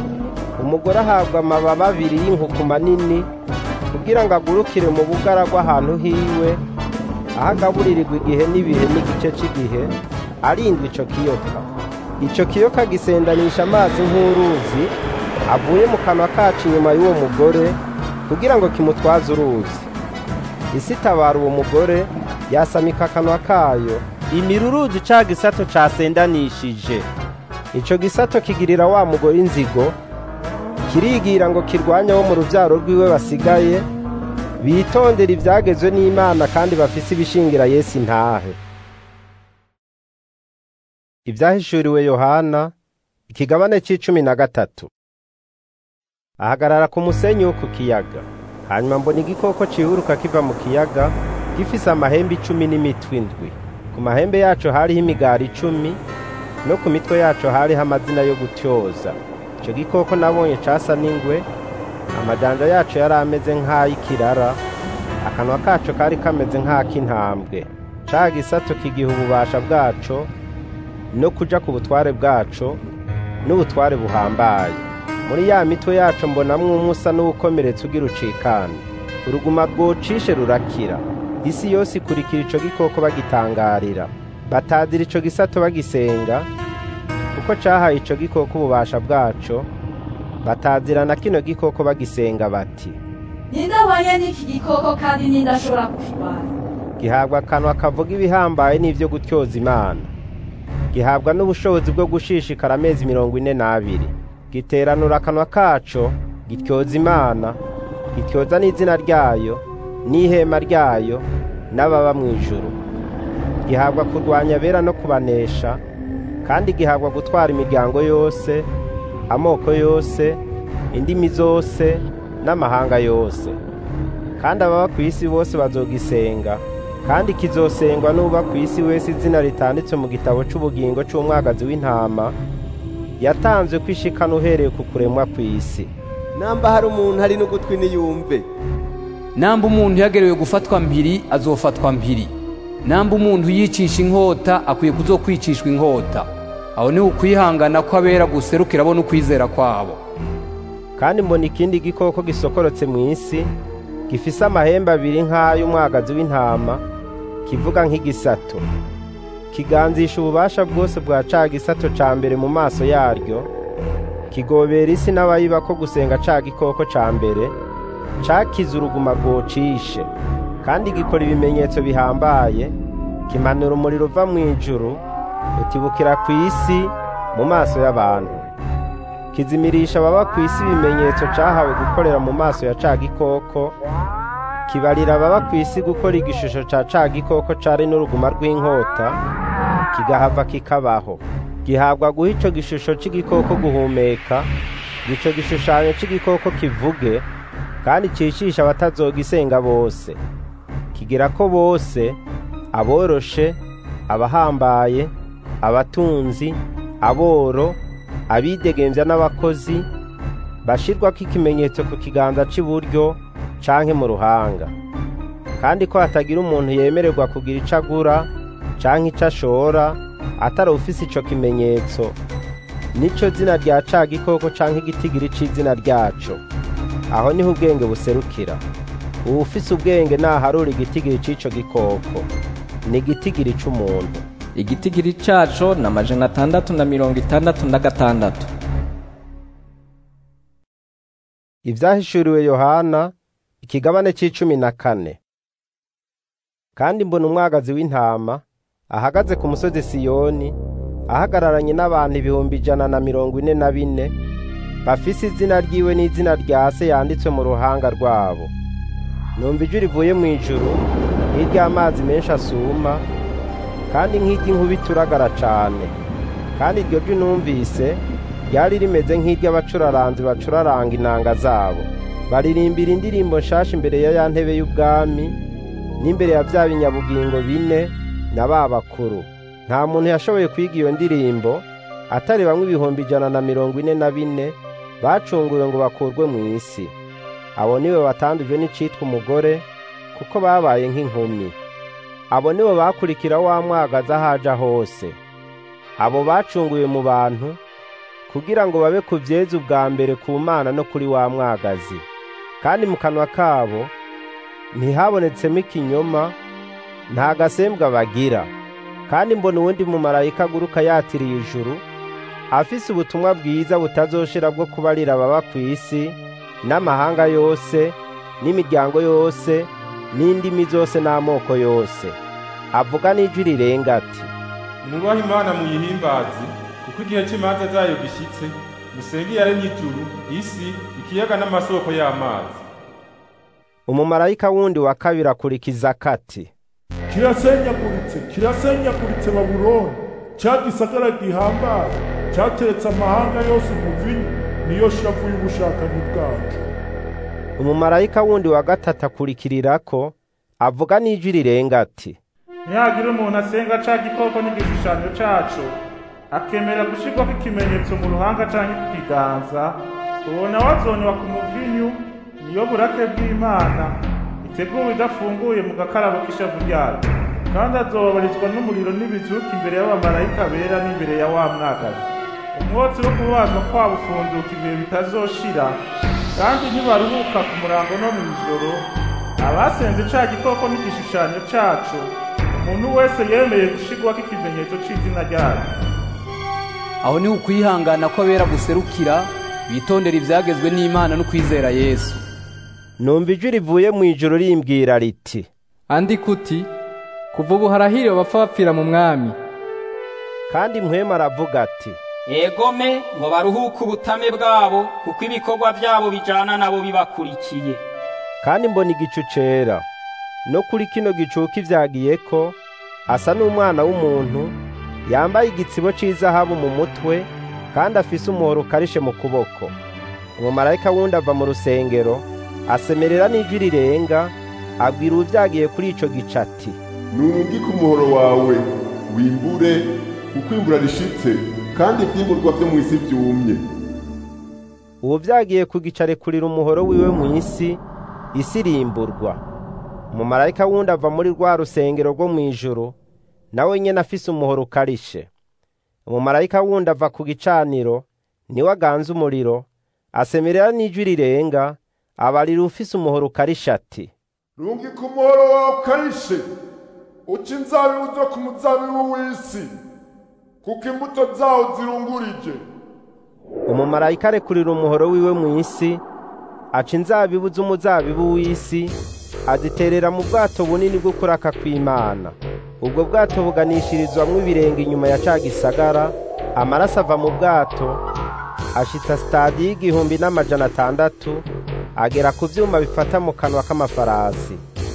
umugore ahabwa amababa abiri y'inkuku manini kugira ngo agurukire mu bugara bw'ahantu hiwe aho agaburirirwa igihe n'ibihe n'igice cy'igihe arindwa ico kiyoka ico kiyoka gisendanisha amazi nk'uruzi avuye mu kanwa kacu inyuma y'uwo mugore kugira ngo kimutwaze uruzi isi itabara uwo mugore yasamika akanwa kayo imiruruzi ca gisato casendanishije ico gisato kigirira wa mugore inzigo kirigira ngo kirwanye wo mu ruvyaro rwiwe basigaye bitondera ivyagezwe n'imana kandi bafise ibishingira yesu intahe ivyahishuriwe yohana ikigabane c'icumi na gatatu ahagarara ku musenyi wo ku kiyaga hanyuma mbona igikoko cihuruka kiva mu kiyaga gifise amahembe icumi n'imitwe indwi ku mahembe yaco hariho imigari icumi no ku mitwe yaco hariho amazina yo gutyoza ico gikoko nabonye casa n'ingwe amajanja yaco yari ameze nk'ay'ikirara akanwa kaco kari kameze nk'ak'intambwe ca gisato kigiha ububasha bwaco no kuja ku butware bwaco n'ubutware buhambaye muri ya mitwe yaco mbonamwo umwe usa n'uwukomeretse ugira ucikana uruguma rwocishe rurakira isi yose ikurikira ico gikoko bagitangarira batazira ico gisato bagisenga kuko cahaye ico gikoko ububasha bwaco batazira na kino gikoko bagisenga bati ninde ahwanye n'iki gikoko kandi ninde ashobora kukirwanya gihabwa akanwa kavuga ibihambaye n'ivyo gutyoza imana gihabwa n'ubushobozi bwo gushishikara amezi mirongo ine n'abiri giteranura akanwa kaco gityoza imana gityoza n'izina ryayo n'ihema ryayo n'ababa mu ijuru gihabwa kurwanya abera no kubanesha kandi gihabwa gutwara imiryango yose amoko yose indimi zose n'amahanga yose kandi ababa ku isi bose bazogisenga kandi kizosengwa n'uba ku isi wese izina ritanditse mu gitabo c'ubugingo c'umwagazi w'intama yatanzwe kwishikana uhereye ku kuremwa kw'isi namba hari umuntu hari n'ugutwi niyumve namba umuntu yagerewe gufatwa mpiri azofatwa mpiri namba umuntu yicisha inkota akwiye kuzokwicishwa inkota aho niho ukwihangana kw'abera guserukira bo n'ukwizera kwabo kandi mbona ikindi gikoko gisokorotse mu isi gifise amahembe abiri nk'ay'umwagazi w'intama kivuga nk'igisato kiganzisha ububasha bwose bwa ca gisato ca mbere mu maso yaryo kigobera isi n'abayiba ko gusenga ca gikoko ca mbere cakize uruguma rwocishe kandi gikora ibimenyetso bihambaye kimanura umuriro uva mu ijuru utibukira ku isi mu maso y'abantu kizimirisha ababa ku isi ibimenyetso cahawe gukorera mu maso ya ca gikoko kibarira ababa ku isi gukora igishusho ca ca gikoko cari n'uruguma rw'inkota kigahava kikabaho gihabwa guha ico gishusho c'igikoko guhumeka ico gishushanyo c'igikoko kivuge kandi cicisha abatazogisenga bose kigira ko bose aboroshe abahambaye abatunzi aboro abidegemvya n'abakozi bashirwako ikimenyetso ku kiganza c'iburyo canke mu ruhanga kandi ko hatagira umuntu yemererwa kugira ico agura canke ico ashora atari ufise ico kimenyetso nico zina rya ca gikoko canke igitigiri c'izina ryaco aho niho ubwenge buserukira uwufise ubwenge naharura igitigiri c'ico gikoko ni igitigiri c'umuntu igitigiri caco na majana atandatu na mirongo itandatu na gatandatu ivyahishuriwe yohana ikigabane c'icumi na kane kandi mbona umwagazi w'intama ahagaze ku musozi siyoni ahagararanye n'abantu ibihumbi ijana na mirongo ine na bine bafise izina ryiwe n'izina rya se yanditswe mu ruhanga rwabo numva ijwi rivuye mu ijuru nk'iry'amazi menshi asuma kandi nk'iry'inkuba ituragara cane kandi iryo jwi numvise ryari rimeze nk'iry'abacuraranzi bacuraranga inanga zabo baririmbira indirimbo nshasha imbere ya ya ntebe y'ubwami n'imbere ya bya binyabugingo bine na ba bakuru nta muntu yashoboye kwiga iyo ndirimbo atari bamwe ibihumbi ijana na mirongo ine na bine bacunguwe ngo bakurwe mu isi abo nibo batandujwe n'icitwa umugore kuko babaye nk'inkumi abo nibo bakurikira wa mwagaza ahaja hose abo bacunguwe mu bantu kugira ngo babe ku vyeza ubwa mbere ku mana no kuri wa mwagazi kandi mu kanwa kabo ntihabonetsemo ikinyoma nta gasembwa bagira kandi mbona uwundi mumarayika aguruka yatiriye ijuru afise ubutumwa bwiza butazoshira bwo kubarira ababa ku isi n'amahanga yose n'imiryango yose n'indimi zose n'amoko yose avuga n'ijwi rirenga ati mwubahe imana muyihimbaze kuko igihe cy'imanza zayo gishyitse musenge iyaremye ijuru isi ikiyaga n'amasoko y'amazi umumarayika wundi wa kabiri akurikiza kati kirasenyaguritse kirasenyaguritse babuloni cya gisagara gihambaye cyateretse amahanga yose umuvinyu niyo shavu y'ubushakanyi bwacu umumarayika wundi wa gatatu akurikirirako avuga n'ijwi rirenga ati ntihagire umuntu asenga ca gikoko n'igishushanyo caco akemera gushirwako ikimenyetso mu ruhanga canke ku kiganza uwo nawe azonywa ku muvinyu niyo burake bw'imana iteguwe idafunguye mu gakarabo k'ishavu ryayo kandi azobabarizwa n'umuriro n'ibizuka imbere y'abamarayika bera n'imbere ya wa mwagazi umwotsi wo kubazwa kwabo ufunduka ibihe bitazoshira kandi ntibaruhuka ku murango no mu ijoro abasenze ca gikoko n'igishushanyo caco umuntu wese yemeye gushirwako ikimenyetso c'izina ryayo aho niho ukwihangana kw'abera guserukira bitondera ivyagezwe n'imana no kwizera yesu numva ijwi rivuye mu ijuru rimbwira riti andika uti kuva ubu harahiriwe abapfa bapfira mu mwami kandi mpwema aravuga ati egome ngo baruhuke ubutame bwabo kuko ibikorwa byabo bijana nabo bibakurikiye kandi mbona igicu cera no kuri kino gicuka ivyagiye ko asa n'umwana w'umuntu yambaye igitsibo c'izahabu mu mutwe kandi afise umuhoro ukarishe mu kuboko umumarayika wundi ava mu rusengero asemerera n'ijwi rirenga abwira uvyagiye kuri ico gica ati nurungike umuhoro wawe wimbure kuko imbura rishitse kandi ivyimburwa vyo mw'isi vyumye ubu vyagiye kugicarekurira umuhoro wiwe mu isi isi irimburwa umumarayika wundi ava muri rwa rusengero rwo mw'ijuru nawe nyene afise umuhoro ukarishe umumarayika wundi ava ku gicaniro niwe aganza umuriro asemerera n'ijwi rirenga abarira ufise umuhoro ukarisha ati rungika umuhoro wawe ukarishe uca inzabibu zo ku muzabibu w'isi kuko imbuto zawo zirungurije umumarayika arekurira umuhoro wiwe mu isi aca inzabibu z'umuzabibu w'isi aziterera mu bwato bunini bwo kuraka kw'imana ubwo bwato buganishirizwamwo ibirenge inyuma ya ca gisagara amaraso ava mu bwato ashitsa sitadi y'igihumbi n'amajana atandatu agera ku vyuma bifata mu kanwa k'amafarasi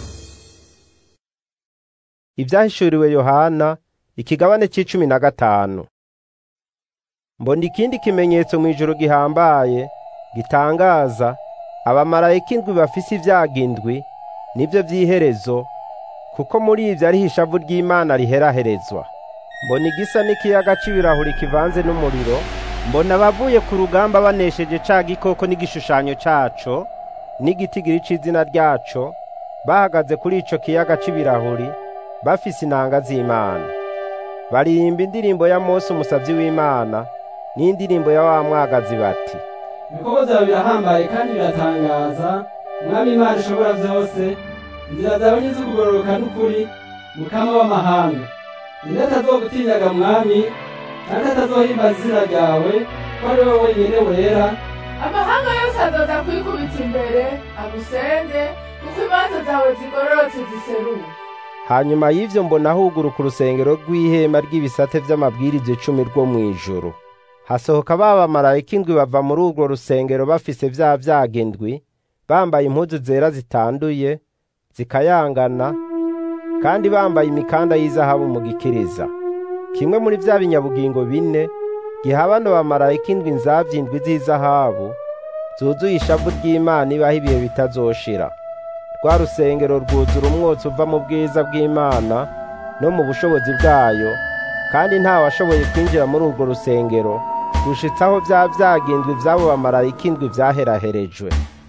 ivyahishuriwe yohana ikigabane c'icumi na gatanu mbona ikindi kimenyetso mw'ijuru gihambaye gitangaza abamarayika indwi bafise ivyaga indwi nivyo vy'iherezo kuko muri ivyo ariho ishavu ry'imana riheraherezwa mbona igisa n'ikiyaga c'ibirahuri kivanze n'umuriro mbona abavuye ku rugamba banesheje ca gikoko n'igishushanyo caco n'igitigiri c'izina ryaco bahagaze kuri ico kiyaga c'ibirahuri bafise inanga z'imana baririmba indirimbo ya mose umusavyi w'imana n'indirimbo ya wa mwagazi bati ibikorwa byawe birahambaye kandi biratangaza mwami imana ishobora byose inzira zawe ni iz'ukugororoka n'ukuri mukama w'amahanga ninde atazogutinyaga mwami kandi atazohimbaza izina ryawe ko ari wowe wenyine wera amahanga yose azoza kwikubita imbere agusenge kuko imanza zawe zigororotse ziseruka hanyuma y'ivyo mbona huguruka urusengero rw'ihema ry'ibisate vy'amabwiriza icumi rwo mw'ijuru hasohoka ba bamarayika indwi bava muri urwo rusengero bafise vya vyaga indwi bambaye impuzu zera zitanduye zikayangana kandi bambaye imikanda y'izahabu mu gikiriza kimwe muri vya binyabugingo bine giha bano bamarayika indwi nzavya indwi z'izahabu zuzuye ishavu ry'imana ibaho ibihe bitazoshira rwa rusengero rwuzura umwotsi uva mu bwiza bw'imana no mu bushobozi bwayo kandi nta washoboye kwinjira muri urwo rusengero gushitsaho vya vyaga indwi vy'abo bamarayika indwi vyaheraherejwe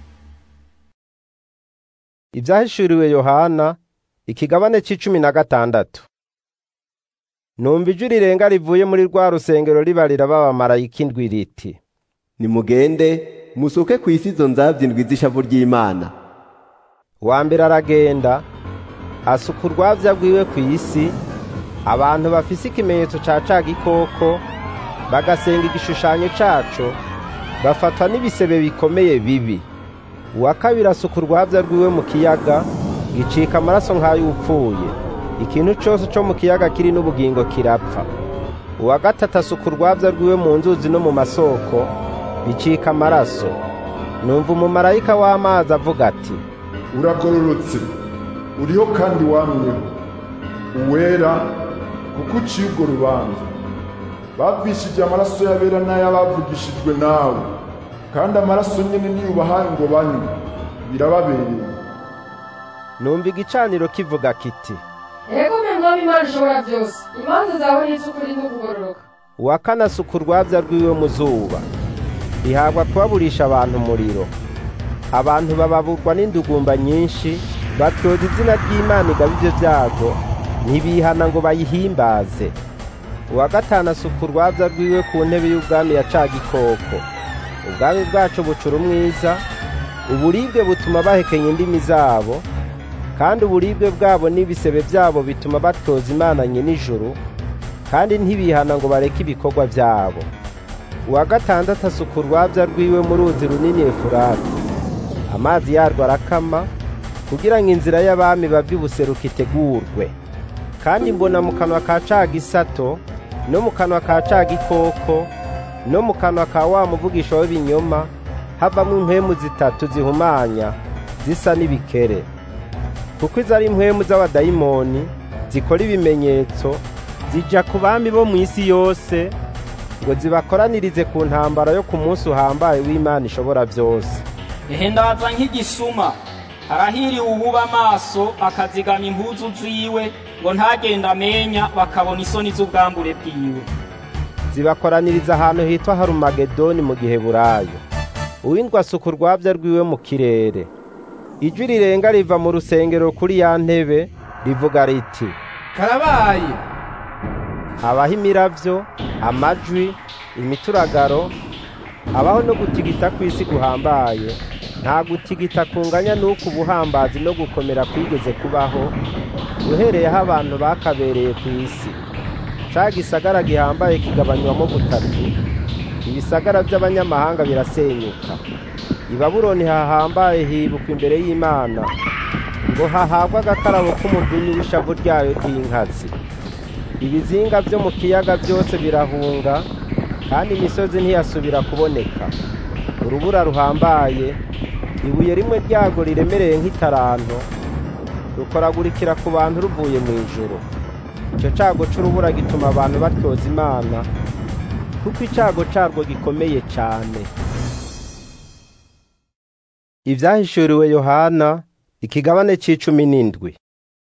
ivyahishuriwe yohana ikigabane c'icumi na gatandatu numva ijwi rirenga rivuye muri rwa rusengero ribarira b'abamarayika indwi riti nimugende musuke ku isi izo nzavya indwi z'ishavu ry'imana wa mbere aragenda asuka urwavya rwiwe ku isi abantu bafise ikimenyetso ca ca gikoko bagasenga igishushanyo caco bafatwa n'ibisebe bikomeye bibi uwa kabiri asuka urwavya rwiwe mu kiyaga gicika amaraso nk'ay'upfuye ikintu cose co mu kiyaga kiri n'ubugingo kirapfa uwa gatatu asuka urwavya rwiwe mu nzuzi no mu masoko bicika amaraso numva umumarayika w'amazi avuga ati uragororotse uriho kandi wamyeho uwera kuko uciye urwo rubanza bavishije amaraso y'abera n'ay'abavugishijwe nawe kandi amaraso nyene niyo ubahaye ngo banywe birababereye numva igicaniro kivuga kiti ego mwe mwami imana ishobora byose imanza zawe ni iz'ukuri n'ukugororoka uwa kane asuka urwavya rwiwe mu zuba rihabwa kubaburisha abantu umuriro abantu bababurwa n'indugumba nyinshi batyoza izina ry'imana igaba ivyo vyago ntibihana ngo bayihimbaze uwa gatanu asuka urwavya rwiwe ku ntebe y'ubwami ya ca gikoko ubwami bwacu bucura umwiza uburibwe butuma bahekenya indimi zabo kandi uburibwe bwabo n'ibisebe byabo bituma batoza imana nyenijuru kandi ntibihana ngo bareke ibikorwa byabo uwa gatandatu asuka urwabya rwiwe mu ruzi runini efurati amazi yarwo arakama kugira ngo inzira y'abami bava ibuseruka itegurwe kandi mbona mu kanwa ka ca gisato no mu kanwa ka ca gikoko no mu kanwa ka wa muvugisha w'ibinyoma havamo impwemu zitatu zihumanya zisa n'ibikere kuko izo ari impwemu z'abadayimoni zikora ibimenyetso zija ku bami bo mu isi yose ngo zibakoranirize ku ntambara yo ku munsi uhambaye w'imana ishobora byose ehe ndaza nk'igisuma arahiriwe uwuba amaso akazigama impuzu ziwe ngo ntagenda amenya bakabona isoni z'ubwambure bwiwe zibakoraniriza ahantu hitwa harumagedoni mu gihe burayo uwindwa asuka urwabya rwiwe mu kirere ijwi rirenga riva mu rusengero kuri ya ntebe rivuga riti karabaye habaho imiravyo amajwi imituragaro habaho no gutigita kw'isi guhambaye nta gutigita kunganya n'uko ubuhambazi no gukomera kwigeze kubaho uhereyeho abantu bakabereye ku isi ca gisagara gihambaye kigabanywamo butatu ibisagara by'abanyamahanga birasenyuka i babuloni hahambaye hibukwa imbere y'imana ngo hahabwe agakarabo k'umudunyi w'ishavu ryayo ry'inkazi ibizinga byo mu kiyaga byose birahunga kandi imisozi ntiyasubira kuboneka urubura ruhambaye ibuye rimwe ryago riremereye nk'itaranto rukoragurikira ku bantu ruvuye mu ijoro icyo cago c'urubura gituma abantu batyoza imana kuko icago carwo gikomeye cane ivyahishuriwe yohana ikigabane c'icumi n'indwi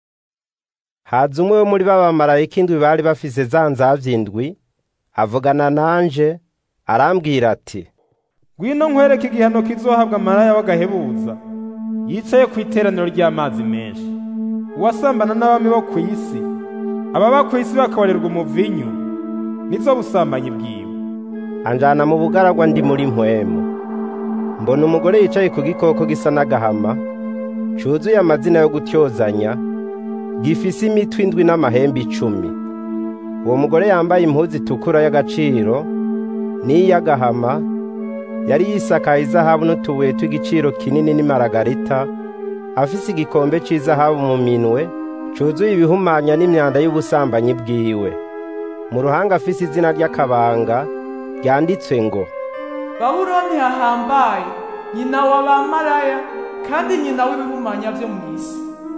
haza umwe wo muri babamarayika indwi bari bafise za nzavya indwi avugana nanje arambwira ati ngwino nkwereke igihano kizohabwa maraya w'agahebuza yicaye ku iteraniro ry'amazi menshi uwasambana n'abami bo ku isi ababa ku isi bakabarirwa umuvinyu nizo busambanyi bwiwe anjana mu bugaragwa ndi muri mpwemu mbona umugore yicaye ku gikoko gisa n'agahama cuzuye amazina yo gutyozanya gifise imitwe indwi n'amahembe icumi uwo mugore yambaye impuzu itukura y'agaciro n'iy'agahama yari yisakaye izahabu n'utubuye tw'igiciro kinini n'imaragarita afise igikombe c'izahabu mu minwe cuzuye ibihumanya n'imyanda y'ubusambanyi bwiwe mu ruhanga afise izina ry'akabanga ryanditswe ngo babuloni hahambaye nyina wa bamaraya kandi nyina w'ibihumanya vyo mu isi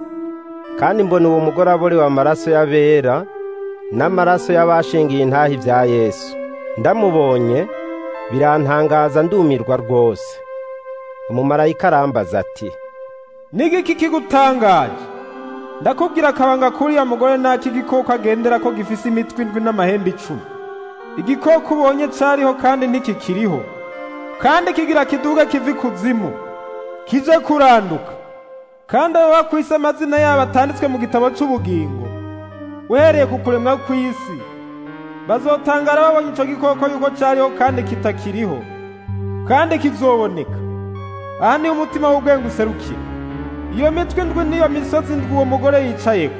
kandi mbona uwo mugore aborewe amaraso y'abera n'amaraso y'abashingiye intahi ibya yesu ndamubonye birantangaza ndumirwa rwose umumarayika arambaza ati nigiki kigutangaje ndakubwira akabanga kuriya mugore naki igikoko agendera ko gifise imitwe indwi n'amahembe icumi igikoko ubonye cariho kandi ntikikiriho kandi kigira kiduga kiva ikuzimu kije kuranduka kandi ababa kw'isi amazina yabo atanditswe mu gitabo c'ubugingo uhereye ku kuremwa kw'isi bazotangara babonye ico gikoko yuko cariho kandi kitakiriho kandi kizoboneka aha niho umutima w'ubwenge userukira iyo mitwe indwi niyo misozi indwi uwo mugore yicayeko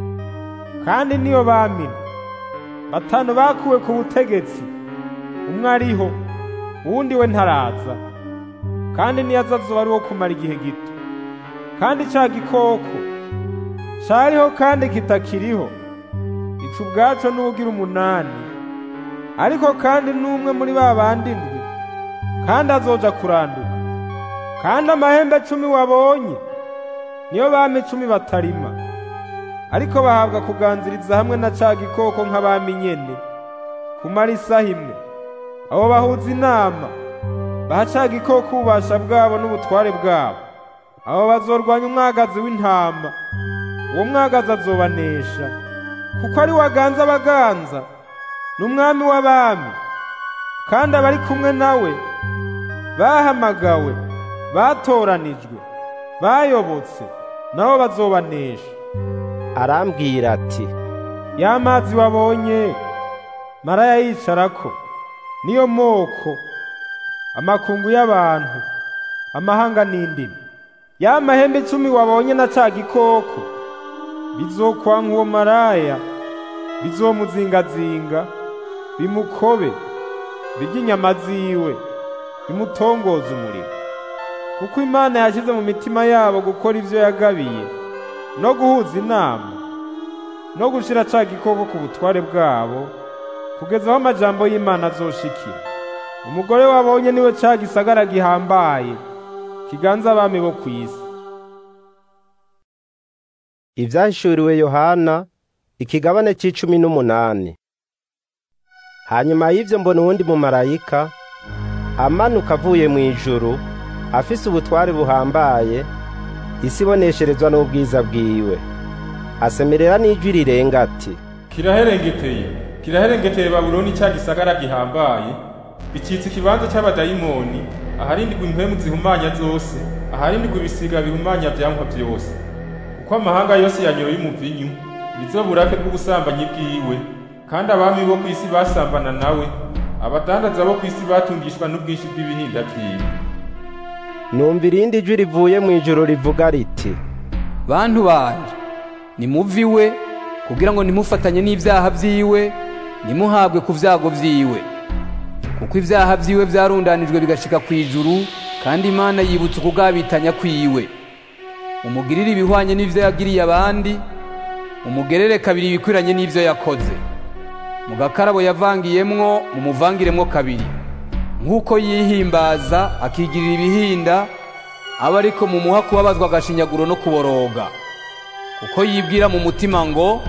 kandi niyo bamina batanu bakuwe ku butegetsi umwe ariho uwundi we ntaraza kandi niyo aza azoba ari wo kumara igihe gito kandi ca gikoko cariho kandi kitakiriho ico ubwaco n'ubugira umunani ariko kandi n'umwe muri ba bandi ndwi kandi azoja kuranduka kandi amahembe cumi wabonye niyo bami icumi batarima ariko bahabwa kuganziriza hamwe na ca gikoko nk'abami nyene kumara isaha imwe abo bahuza inama baha ca gikoko ububasha bwabo n'ubutware bwabo abo bazorwanya umwagazi w'intama uwo mwagazi azobanesha kuko ari waganza abaganza n'umwami w'abami kandi abari kumwe nawe bahamagawe batoranijwe bayobotse nabo bazobanesha arambwira ati ya mazi wabonye maraya yicarako niyo moko amakungu y'abantu amahanga n'indimi ya mahembe icumi wabonye na ca gikoko bizokwanka uwo maraya bizomuzingazinga bimukobe birye inyama ziwe bimutongoza umuriro kuko imana yashyize mu mitima yabo gukora ivyo yagabiye no guhuza inama no gushira ca gikoko ku butware bwabo kugeza aho amajambo y'imana azoshikira umugore wabonye niwe ca gisagara gihambaye kiganza abami bo kw'isi ivyahishuriwe yohana ikigabane c'icumi n'umunani hanyuma y'ivyo mbona uwundi mumarayika amanuka avuye mu ijuru afise ubutware buhambaye isi ibonesherezwa n'ubwiza bwiwe asemerera n'ijwi rirenga ati kiraherengeteye kiraherengeteye babuloni cya gisagara gihambaye bicitse ikibanza cy'abadayimoni aharindirwa impwemu zihumanya zose aharindirwa ibisiga bihumanya vyankwa vyose kuko amahanga yose yanyoye umuvinyu nizo burake bw'ubusambanyi bwiwe kandi abami bo ku isi basambana nawe abadandaza bo ku isi batungishwa n'ubwinshi bw'ibihinda vyiwe numva irindi jwi rivuye mu ijoro rivuga riti bantu banje nimuve iwe kugira ngo ntimufatanye n'ibyaha vyiwe ntimuhabwe ku vyago vyiwe kuko ibyaha vyiwe vyarundanijwe bigashika ku ijuru kandi imana yibutsa ukugabitanya kwiwe umugirire ibihwanye n'ivyo yagiriye abandi umugerere kabiri ibikwiranye n'ivyo yakoze mu gakarabo yavangiyemwo mumuvangiremwo kabiri nk'uko yihimbaza akigirira ibihinda aba ariko mumuha kubabazwa agashinyaguro no kuboroga kuko yibwira mu mutima ngo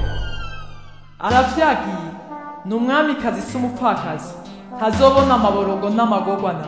aravyagiye ni umwamikazi si umupfakazi ntazobona amaborogo n'amagorwana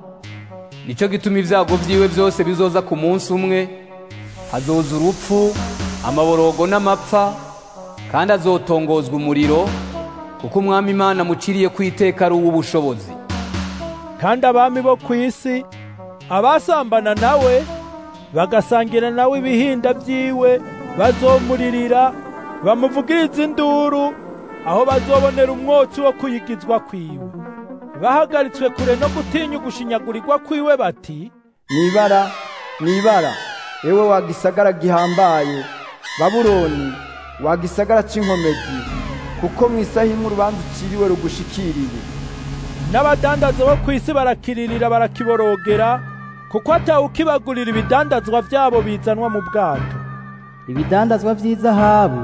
nico gituma ibyago vyiwe byose bizoza ku munsi umwe hazoza urupfu amaborogo n'amapfa kandi azotongozwa umuriro kuko umwami imana muciriye ku iteka ari uw'ubushobozi kandi abami bo ku isi abasambana nawe bagasangira nawe ibihinda vyiwe bazomuririra bamuvugiriza induru aho bazobonera umwotsi wo kuyigizwa kwiwe bahagaritswe kure no gutinya ugushinyagurirwa kwiwe bati nibara nibara ewe wa gisagara gihambaye babuloni wa gisagara c'inkomezi kuko mu isaha imwe urubanza uciriwe rugushikiriye n'abadandaza bo ku isi barakiririra barakiborogera kuko atawukibagurira ibidandazwa vyabo bizanwa mu bwato ibidandazwa vy'izahabu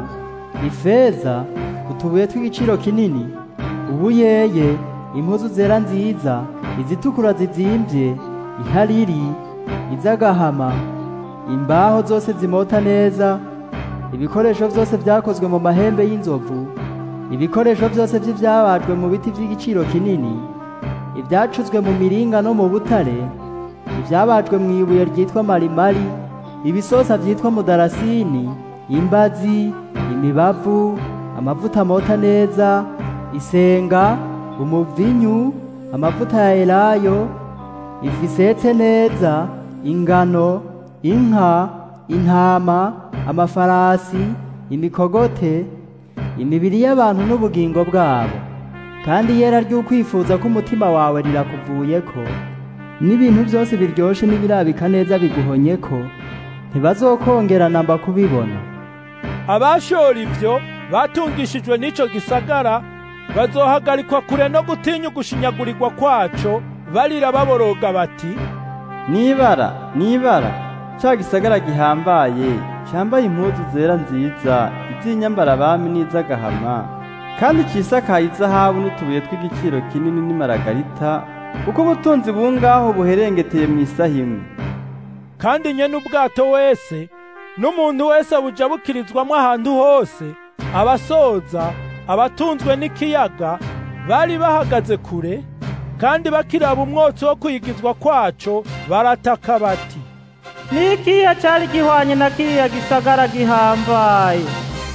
ifeza utubuye tw'igiciro kinini ubuyeye impuzu zera nziza izitukura zizimvye ihariri iz'agahama imbaho zose zimota neza ibikoresho vyose vyakozwe mu mahembe y'inzovu ibikoresho vyose vy'ivyabajwe mu biti vy'igiciro kinini ivyacuzwe mu miringa no mu butare ivyabajwe mu ibuye ryitwa marimari ibisosa vyitwa mudarasini imbazi imibavu amavuta amota neza isenga umuvinyu amavuta ya elayo ifu isetse neza ingano inka intama amafarasi imikogote imibiri y'abantu n'ubugingo bwabo kandi yera ry'ukwifuza ko umutima wawe rirakuvuyeko n'ibintu byose biryoshe n'ibirabika neza biguhonyeko ntibazokongera namba kubibona abashora ivyo batungishijwe n'ico gisagara bazohagarikwa kure no gutinya ugushinyagurirwa kwaco barira baboroga bati nibara nibara ca gisagara gihambaye cambaye impuzu zera nziza iz'inyambara abami n'iz'agahama kandi cisakaye izahabu n'utubuye tw'igiciro kinini n'imaragarita kuko ubutunzi bungaho buherengeteye mu isaha imwe kandi nyene ubwato wese n'umuntu wese buja bukirizwamwo ahantu hose abasoza abatunzwe n'ikiyaga bari bahagaze kure kandi bakiraba umwotsi wo kwigizwa kwaco barataka bati nikiya cari gihwanye na kiriya gisagara gihambaye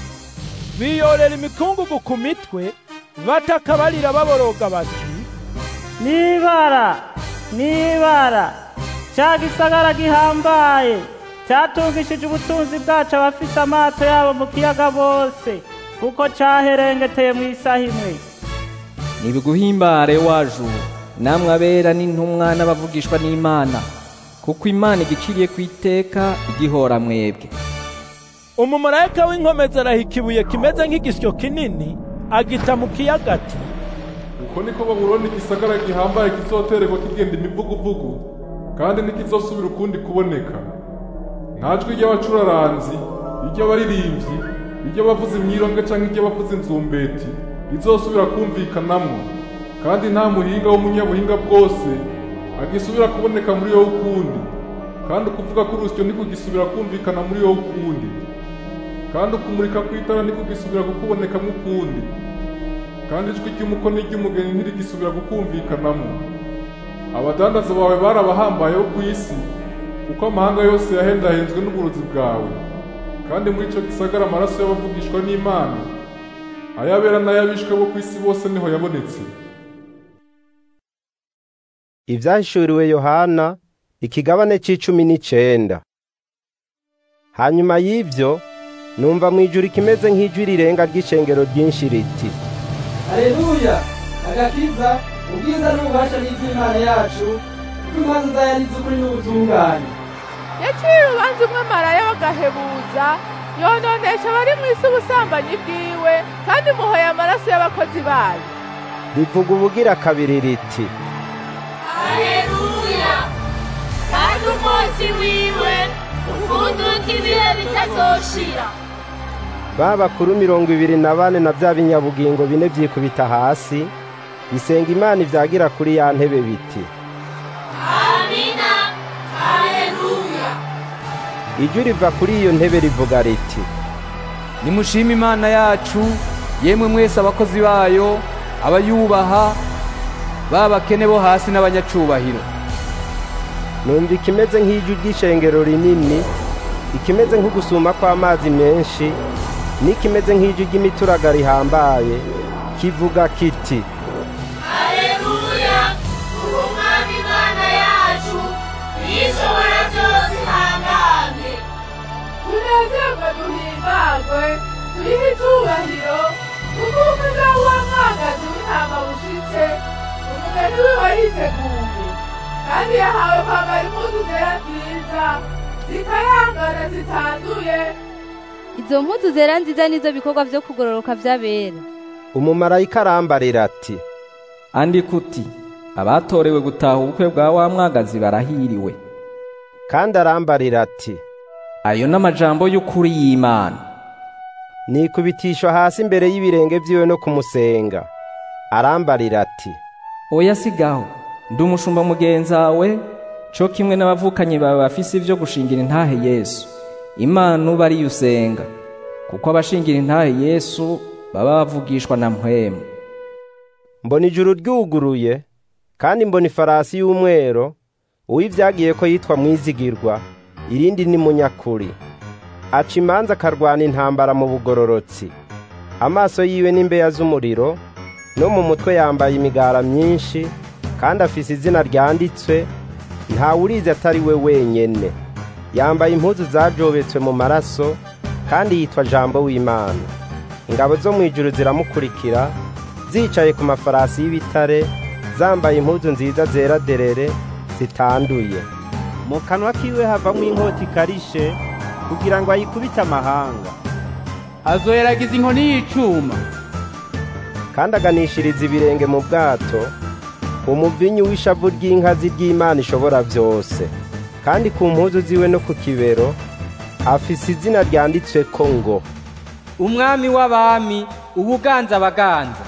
biyorera imikungugu ku mitwe bataka barira baboroga bati nibara nibara ca gisagara gihambaye catungishije ubutunzi bwacu abafise amato yabo mu kiyaga bose kuko caherengeteye mu isaha imwe nibiguhimbare wajuru namwe abera n'intumwa n'abavugishwa n'imana kuko imana igiciriye ku iteka igihora mwebwe umumarayika w'inkomezi arahika ibuye kimeze nk'igisyo kinini agita mu kiyaga ati uko niko babuloni igisagara gihambaye kizotererwa kigenda imivuguvugu kandi ntikizosubira ukundi kuboneka nta jwi ry'abacuraranzi iry'abaririmbyi iry'abavuza imyironge cyangwa iry'abavuza inzumbeti rizosubira kumvikanamwo kandi nta muhinga w'umunyabuhinga bwose agisubira kuboneka muri yo ukundi kandi ukuvuga k'urusyo ntikugisubira kumvikana muri yo ukundi kandi ukumurika kw'itara ntikugisubira kukubonekamo ukundi kandi ijwi ry'umuko n'iry'umugeni ntirigisubira kukumvikanamo abadandaza bawe barabahambaye bo ku isi kuko amahanga yose yahendahenzwe n'uburozi bwawe kandi muri icyo gisagara amaraso y'abavugishwa n'imana ayabera n'ayabishwe bo ku isi bose niho yabonetse ibyahishuriwe yohana ikigabane c'icumi n'icenda hanyuma y'ivyo numva mu ijuru ikimeze nk'ijwi rirenga ry'icengero ryinshi riti haleluya agakiza ubwiza n'ububasha n'iby'imana yacu kuko imanza zayo ari iz'ukuri n'ubutungane yaciye urubanza umwe maraya bagahebuza yononesha abari mu isi ubusambanyi bwiwe kandi muhoye amaraso y'abakozi bayo rivuga ubugira kabiri riti haleluya kandi umunsi wiwe ufunduka ibihe bitazoshira ba bakuru mirongo ibiri na bane na bya binyabugingo bine byikubita hasi bisenga imana ibyagira kuri ya ntebe biti amina haleluya ijwi riva kuri iyo ntebe rivuga riti nimushime imana yacu yemwe mwese abakozi bayo abayubaha babakene bo hasi n'abanyacubahiro numva ikimeze nk'ijwi ry'ishengero rinini ikimeze nk'ugusuma kw'amazi menshi n'ikimeze nk'ijwi ry'imituraga rihambaye kivuga kiti haleluya ubu umwami imana yacu yishobora byose ihangane tunezerwe duhimbagwe tuyihe icyubahiro kuko umuza w'umwangazi w'intama bushitse umugeni wiwe yiteguye kandi yahawe kwambara impuzu zera nziza zikayangana zitanduye izo mpuzu zera nziza nizo bikorwa vyo kugororoka vy'abera umumarayika arambarira ati andika uti abatorewe gutaha ubukwe bwa wa mwagazi barahiriwe kandi arambarira ati ayo n'amajambo y'ukuri y'imana nikubitishwa hasi imbere y'ibirenge vyiwe no kumusenga arambarira ati oya sigaho ndi umushumba mugenzawe co kimwe n'abavukanyi bawe bafise ivyo gushingira intahe yesu imana uba ariyo usenga kuko abashingira intahe yesu baba bavugishwa na mpwemu mbona ijuru ryuguruye kandi mbona ifarasi y'umwero uw'ivyagiye ko yitwa mwizigirwa irindi ni munyakuri aca imanza akarwana intambara mu bugororotsi amaso yiwe n'imbeya z'umuriro no mu mutwe yambaye imigara myinshi kandi afise izina ryanditswe ntawurizi atari we wenyene yambaye impuzu zajobetswe mu maraso kandi yitwa jambo w'imana ingabo zo mu ijuru ziramukurikira zicaye ku mafarasi y'ibitare zambaye impuzu nziza zera derere zitanduye mu kanwa kiwe havamwo inkota ikarishe kugira ngo ayikubite amahanga azoyeragiza inkoni y'icuma kandi aganishiriza ibirenge mu bwato umuvinyu w'ishavu ry'inkazi ry'imana ishobora byose kandi ku mpuzu ziwe no ku kibero afise izina ryanditswe ko ngo umwami w'abami ubuganza abaganza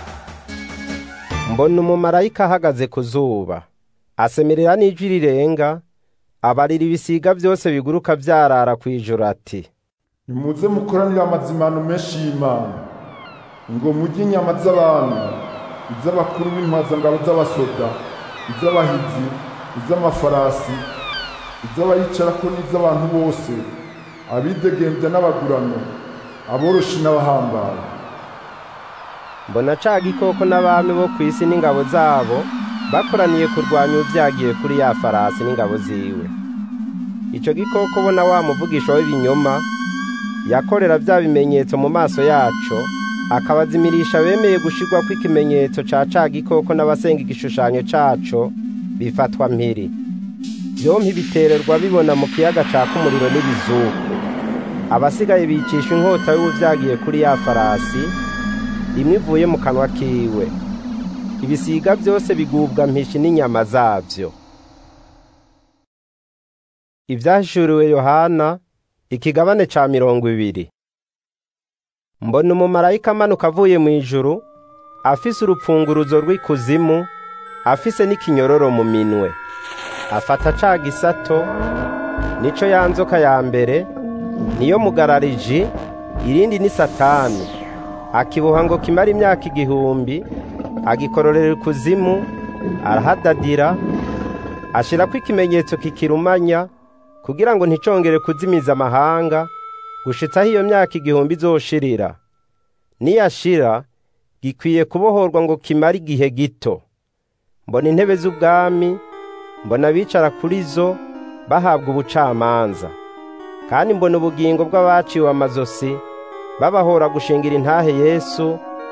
mbona umumarayika ahagaze ku zuba asemerera n'ijwi rirenga abarira ibisiga byose biguruka byarara ku ijoro ati nimuze mukoranire amazimano menshi y'imana ngo mujye inyama z'abantu iz'abakuru b'intwazangabo z'abasoda iz'abahizi iz'amafarasi iz'abayicarako n'iz'abantu bose abidegembya n'abagurano aboroshi n'abahambaye mbona ca gikoko n'abami bo ku isi n'ingabo zabo bakoraniye kurwanya ubyagiye kuri ya farasi n'ingabo ziwe ico gikoko bona wa muvugisha w'ibinyoma yakorera bya bimenyetso mu maso yaco akabazimirisha bemeye gushirwa kw'ikimenyetso ca ca gikoko n'abasenga igishushanyo caco bifatwa mpiri vyompi bitererwa bibona mu kiyaga caka umuriro n'ibizuku abasigaye bicisha inkota y'ubuvyagiye kuri ya farasi imwe ivuye mu kanwa kiwe ibisiga byose bigubwa mpishi n'inyama zabyo ibyahishuriwe yohana ikigabane ca mirongo ibiri mbona umumarayika amanuka avuye mu ijuru afise urupfunguruzo rw'ikuzimu afise n'ikinyororo mu minwe afata ca gisato nico ya nzoka ya mbere niyo mugarariji irindi ni satani akiboha ngo kimara imyaka igihumbi agikororera ikuzimu arahadadira ashirako ikimenyetso kikirumanya kugira ngo nticongere kuzimiza amahanga gushitsaho iyo myaka igihumbi izoshirira niyashira gikwiye kubohorwa ngo kimare igihe gito mbona intebe z'ubwami mbona abicara kuri zo bahabwa ubucamanza kandi mbona ubugingo bw'abaciwe amazosi babahora gushingira intahe yesu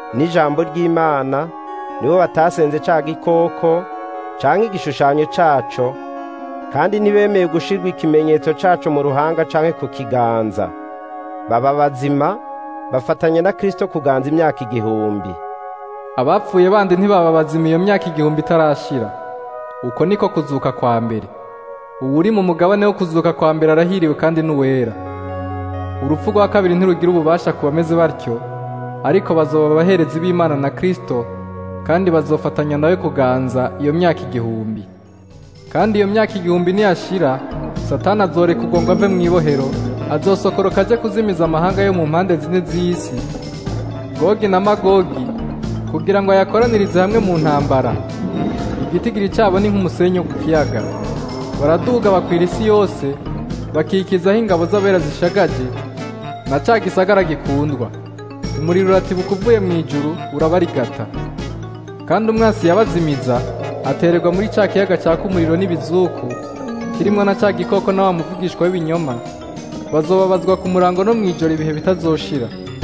n'ijambo ry'imana nibo batasenze ca gikoko canke igishushanyo caco kandi ntibemeye gushirwa ikimenyetso caco mu ruhanga canke ku kiganza baba bazima bafatanya na kristo kuganza imyaka igihumbi abapfuye bandi ntibaba bazima iyo myaka igihumbi itarashira uko niko kuzuka kwa mbere uwuri mu mugabane wo kuzuka kwa mbere arahiriwe kandi n'uwera urupfu rwa kabiri ntirugira ububasha ku bameze batyo ariko bazoba abaherezi b'imana na kristo kandi bazofatanya nawe kuganza iyo myaka igihumbi kandi iyo myaka igihumbi niyashira satani azoreka ugomba ave mu ibohero azosokoroka aje kuzimiza amahanga yo mu mpande zine z'isi gogi na magogi kugira ngo ayakoranirize hamwe mu ntambara igitigiri cyabo ni nk'umusenyi wo ku kiyaga baraduga bakwira isi yose bakikizaho ingabo z'abera zishagaje na ca gisagara gikundwa umuriro uratibuka uvuye mu ijuru urabarigata kandi umwasi yabazimiza atererwa muri ca kiyaga caka umuriro n'ibizuku kirimwo na ca gikoko na wa muvugishwa w'ibinyoma bazobabazwa ku murango no mw'ijoro ibihe bitazoshira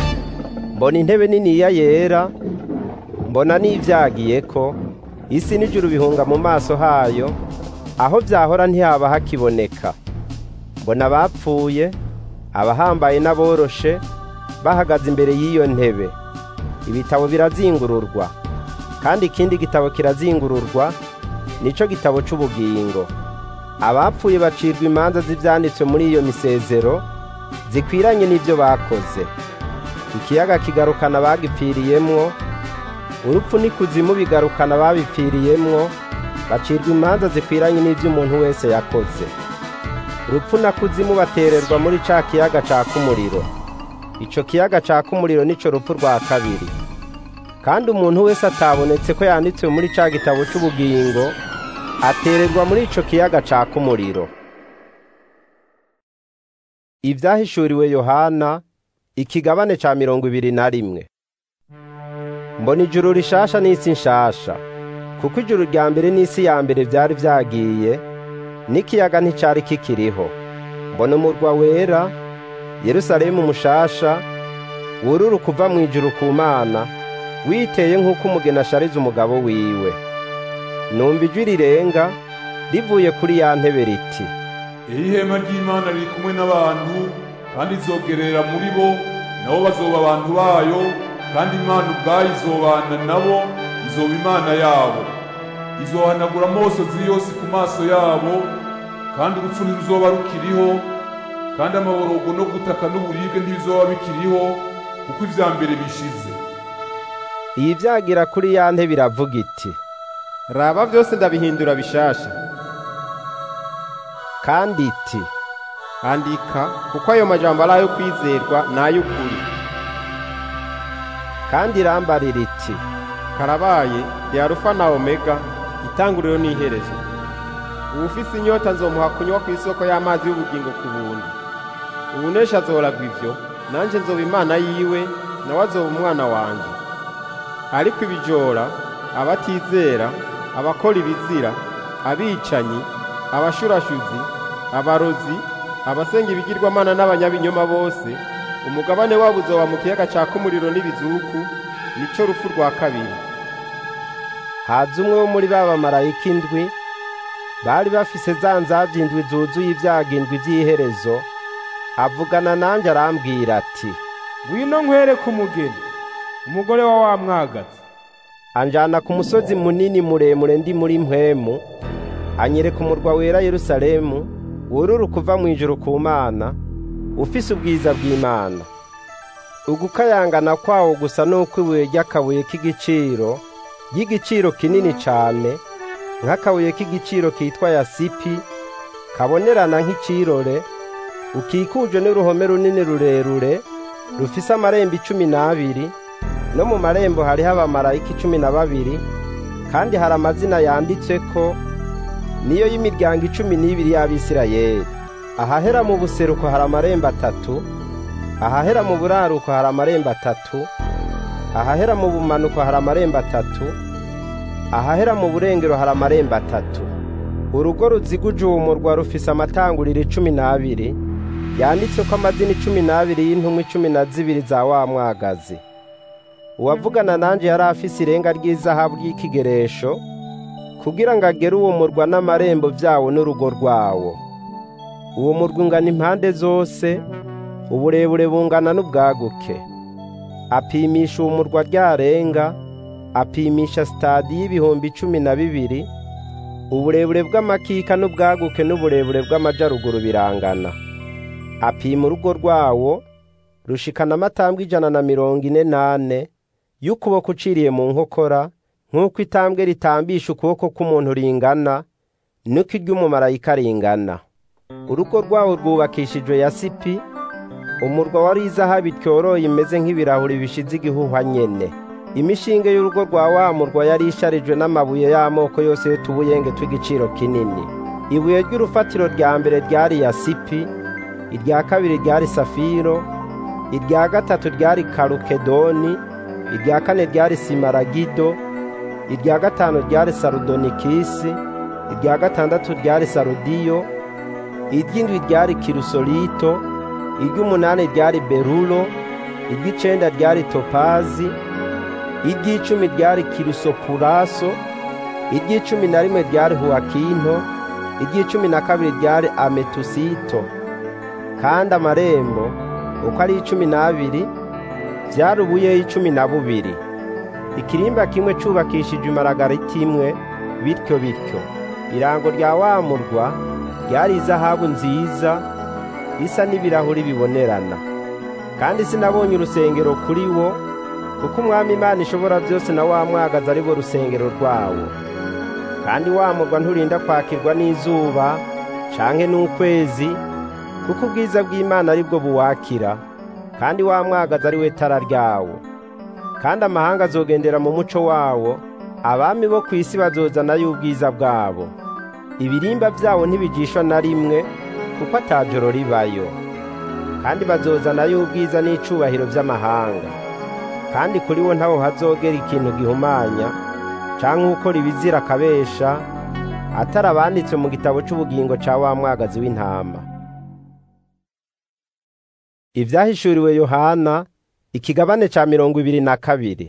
mbona intebe niniya yera mbona n'ivyagiyeko isi n'ijuru bihunga mu maso hayo aho vyahora ntihaba hakiboneka mbona abapfuye abahambaye n'aboroshe bahagaze imbere y'iyo ntebe ibitabo birazingururwa kandi ikindi gitabo kirazingururwa nico gitabo c'ubugingo abapfuye bacirwa imanza z'ivyanditswe muri iyo misezero zikwiranye n'ivyo bakoze ikiyaga kigarukana bagipfiriyemwo urupfu n'ikuzimu bigarukana babipfiriyemwo bacirwa imanza zikwiranye n'ivyo umuntu wese yakoze urupfu na kuzimu batererwa muri ca kiyaga caka umuriro ico kiyaga caka umuriro nico rupfu rwa kabiri kandi umuntu wese atabonetse ko yanditswe muri ca gitabo c'ubugingo atererwa muri ico kiyaga caka umuriro ivyahishuriwe yohana ikigabane ca mirongo ibiri na rimwe mbona ijuru rishasha n'isi nshasha kuko ijuru rya mbere n'isi ya mbere vyari vyagiye n'ikiyaga nticari kikiriho mbona umurwa wera yerusalemu mushasha wururu kuva mu ijuru ku mana witeye nk'uko umugeni ashariza umugabo wiwe numva ijwi rirenga rivuye kuri ya ntebe riti iyi hema ry'imana riri kumwe n'abantu kandi izogerera muri bo nabo bazoba abantu bayo kandi imana ubwayo izobana nabo izoba imana yabo izohanagura amosozi yose ku maso yabo kandi urupfu ntiruzoba rukiriho kandi amaborogo no gutaka n'uburibwe ntibizoba bikiriho kuko ivya mbere bishize iyi vyagira kuri ya ntebe iravuga iti raba vyose ndabihindura bishasha kandi iti andika kuko ayo majambo ari ayo kwizerwa n'ay'ukuri kandi irambarira iti karabaye ndi arufa na omega itanguriro n'iherezo uwufise inyota nzomuha kunywa ku isoko y'amazi y'ubugingo ku buntu ubunesha azoragwa ivyo nanje nzoba imana yiwe nawe azoba umwana wanje ariko ibijora abatizera abakora ibizira abicanyi abashurashuzi abarozi abasenga ibigirwamana n'abanyabinyoma bose umugabane wabo uzoba mu kiyaga caka umuriro n'ibizuku nico rupfu rwa kabiri haza umwe wo muri ba bamarayika indwi bari bafise za nzavya indwi zuzuye ibyaga indwi vy'iherezo avugana nanje arambwira ati ngwino nkwereke umugeni umugore wa wa mwagazi anjana ku musozi munini muremure ndi muri mpwemu anyereka umurwa wera yerusalemu wururu kuva mu ijuru ku mana ufise ubwiza bw'imana ugukayangana kwawo gusa n'uko ibuye ry'akabuye k'igiciro y'igiciro kinini cane nk'akabuye k'igiciro kitwa yasipi kabonerana nk'icirore ukikujwe n'uruhome runini rurerure rufise amarembo icumi n'abiri no mu marembo hariho abamarayika icumi na babiri kandi hari amazina yanditseko niyo y'imiryango icumi n'ibiri y'abisirayeli ahahera mu buseruko hari amarembo atatu ahahera mu buraruko hari amarembo atatu ahahera mu bumanuko hari amarembo atatu ahahera mu burengero hari amarembo atatu urugo ruziguje uwo murwa rufise amatanguriro icumi n'abiri yanditseko amazina icumi n'abiri y'intumwa icumi na zibiri za wa mwagazi uwavugana nanje yari afise irenga ry'izahabu ry'ikigeresho kugira ngo agere uwo murwa n'amarembo vyawo n'urugo rwawo uwo murwa ungana impande zose uburebure bungana n'ubwaguke apimisha uwo murwa ryarenga apimisha sitadi y'ibihumbi cumi na bibiri uburebure bw'amakika n'ubwaguke n'uburebure bw'amajaruguru birangana apima urugo rwawo rushikana amatambwe ijana na mirongo ine n'ane y'ukuboko uciriye mu nkokora nk'uko itambwe ritambisha ukuboko k'umuntu ringana niko iry'umumarayika ringana urugo rwawo rwubakishijwe yasipi umurwa wari izahabu ityoroye imeze nk'ibirahuri bishize igihuhwa nyene imishinge y'urugo rwa wa murwa yari isharijwe n'amabuye y'amoko yose y'utubuyenge tw'igiciro kinini ibuye ry'urufatiro rya mbere ryari yasipi irya kabiri ryari safiro irya gatatu ryari karukedoni irya kane ryari simaragido irya gatanu ryari sarudonikisi irya gatandatu ryari sarudiyo iry'indwi ryari kirusolito iry'umunani ryari berulo iry'icenda ryari topazi iry'icumi ryari kirusopuraso iry'icumi na rimwe ryari huwakinto iry'icumi na kabiri ryari ametusito kandi amarembo uko ari icumi n'abiri vyari ubuyeyi cumi na bubiri ikirimba kimwe cubakishijwe imaragariti imwe bityo bityo irango rya wa murwa ryari izahabu nziza isa n'ibirahuri bibonerana kandi sinabonye urusengero kuri wo kuko umwami imana ishobora byose na wa mwagaza ari bo rusengero rwawo kandi wa murwa nturinda kwakirwa n'izuba canke n'ukwezi kuko ubwiza bw'imana ari bwo buwakira kandi wa mwagaza ari we tara ryawo kandi amahanga azogendera mu muco wawo abami bo ku isi bazozanayo ubwiza bwabo ibirimba vyawo ntibigishwa na rimwe kuko atajoro ribayo kandi bazozanayo ubwiza n'icubahiro vy'amahanga kandi kuri wo ntaho hazogera ikintu gihumanya canke ukora ibizira akabesha atari abanditswe mu gitabo c'ubugingo ca wa mwagazi w'intama ivyahishuriwe yohana ikigabane ca mirongo ibiri na kabiri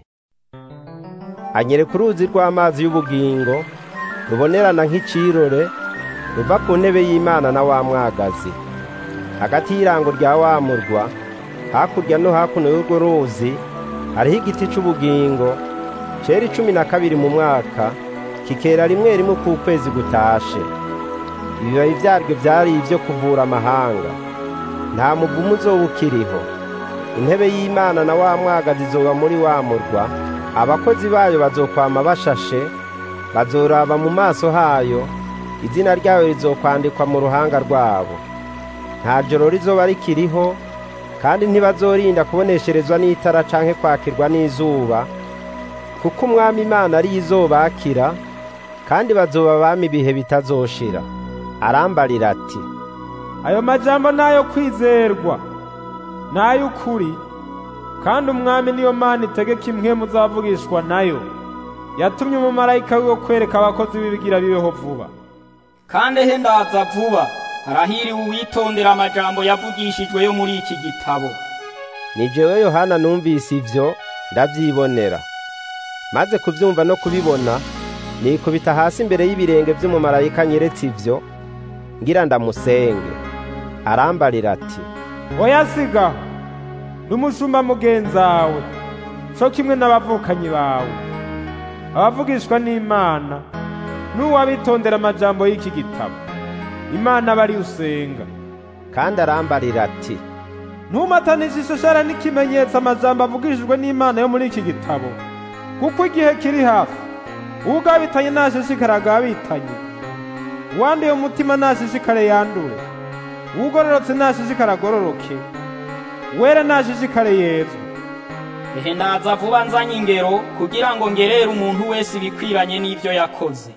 anyereka uruzi rw'amazi y'ubugingo rubonerana nk'icirore ruva ku ntebe y'imana na wa mwagazi hagati y'irango rya wa murwa hakurya no hakuno y'urwo ruzi hariho igiti c'ubugingo cera icumi na kabiri mu mwaka kikera rimwe rimwe k'ukwezi gutashe ibibabi vyaryo vyari ivyo kuvura amahanga nta muvumu uzoba ukiriho intebe y'imana na wa mwagazi izoba muri wa murwa abakozi bayo bazokwama bashashe bazoraba mu maso hayo izina ryayo rizokwandikwa mu ruhanga rwabo nta joro rizoba rikiriho kandi ntibazorinda kubonesherezwa n'itara canke kwakirwa n'izuba kuko umwami imana ariyo izobakira kandi bazoba abami ibihe bitazoshira arambarira ati ayo majambo nayo kwizerwa n'ay'ukuri kandi umwami niyo mana itegeka imwe muzavugishwa nayo yatumye umumarayika wiwe kwereka abakozi b'ibigira bibeho vuba kandi ehe ndaza vuba harahiriwe uwitondera amajambo yavugishijwe yo muri iki gitabo ni jewe yohana numvise ivyo ndavyibonera maze kuvyumva no kubibona nikubita hasi imbere y'ibirenge vy'umumarayika nyeretse ivyo ngira ndamusenge arambarira ati oya sigaho n'umushumba mugenzawe co kimwe n'abavukanyi bawe abavugishwa n'imana n'uwabitondera amajambo y'iki gitabo imana bari usenga kandi arambarira ati ntumatanishe ishashara n'ikimenyetso amajambo avugishijwe n'imana yo muri iki gitabo kuko igihe kiri hafi ugabitanye ntashishikare agabitanye uwanduye umutima ntashishikare yandure ugororotse ntashishikare agororoke wera ntashishikare yezwe ehe ndaza vuba nzanye ingero kugira ngo ngerere umuntu wese ibikwiranye n'ivyo yakoze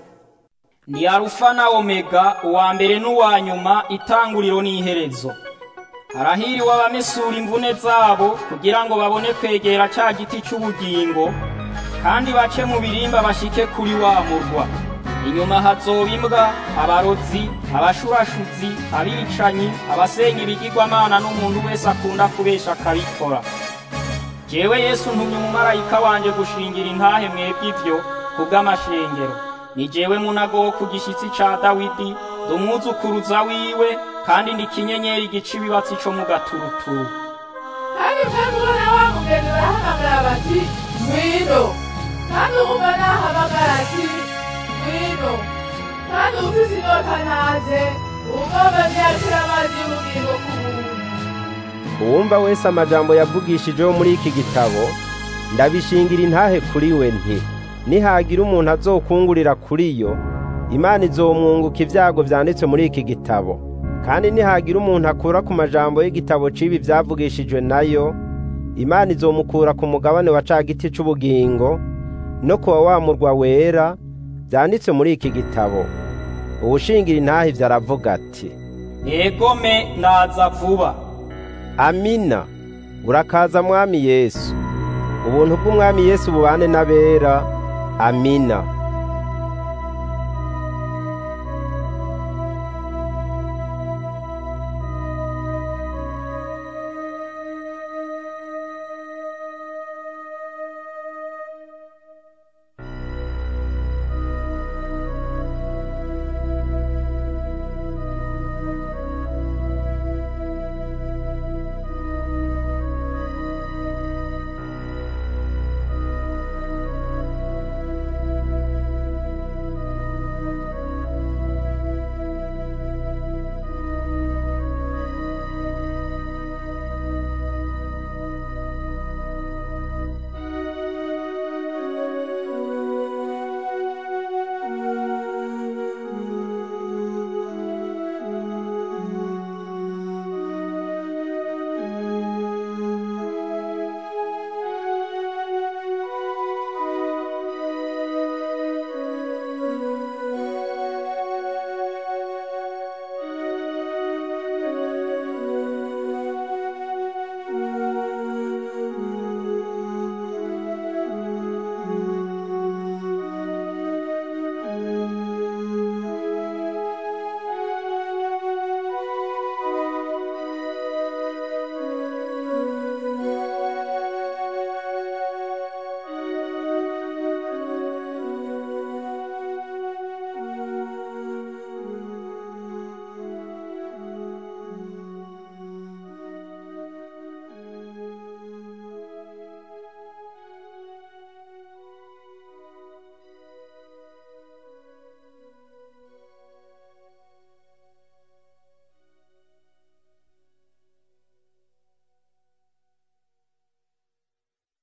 ni arufa na omega uwa mbere n'uwa nyuma itanguriro n'iherezo harahiriwe abamesura imvune zabo kugira ngo babone kwegera ca giti c'ubugingo kandi bace mu birimba bashike kuri wa murwa inyuma hazoba imbwa abarozi abashurashuzi abicanyi abasenga ibigirwamana n'umuntu wese akunda kubesha akabikora jewe yesu ntumye umumarayika wanje gushingira intahe mwebwe ivyo kubw'amashengero ni jewe munago wo ku gishyitsi ca dawidi ndi umwuzukuruza wiwe kandi ndi kinyenyeri gica ibibatsi co mu gaturuturu kandi mwebwe na wa mugeni barahamagara bati ngwino kandi uwumva nahamagara ati ngwino kandi ufise inyota naze ugomba ntiyakira amazi y'ubugingo ku buntu uwumva wese amajambo yavugishijeho muri iki gitabo ndabishingira intahe kuri we nti nihagira umuntu azokungurira kuri yo imana izomwunguka ibyago byanditswe muri iki gitabo kandi nihagira umuntu akura ku majambo y'igitabo c'ibi byavugishijwe nayo imana izomukura ku mugabane wa ca giti c'ubugingo no kuwa wa murwa wera byanditswe muri iki gitabo uwushingira intahe ivyo aravuga ati egome naza vuba amina urakaza mwami yesu ubuntu bw'umwami yesu bubane n'abera amina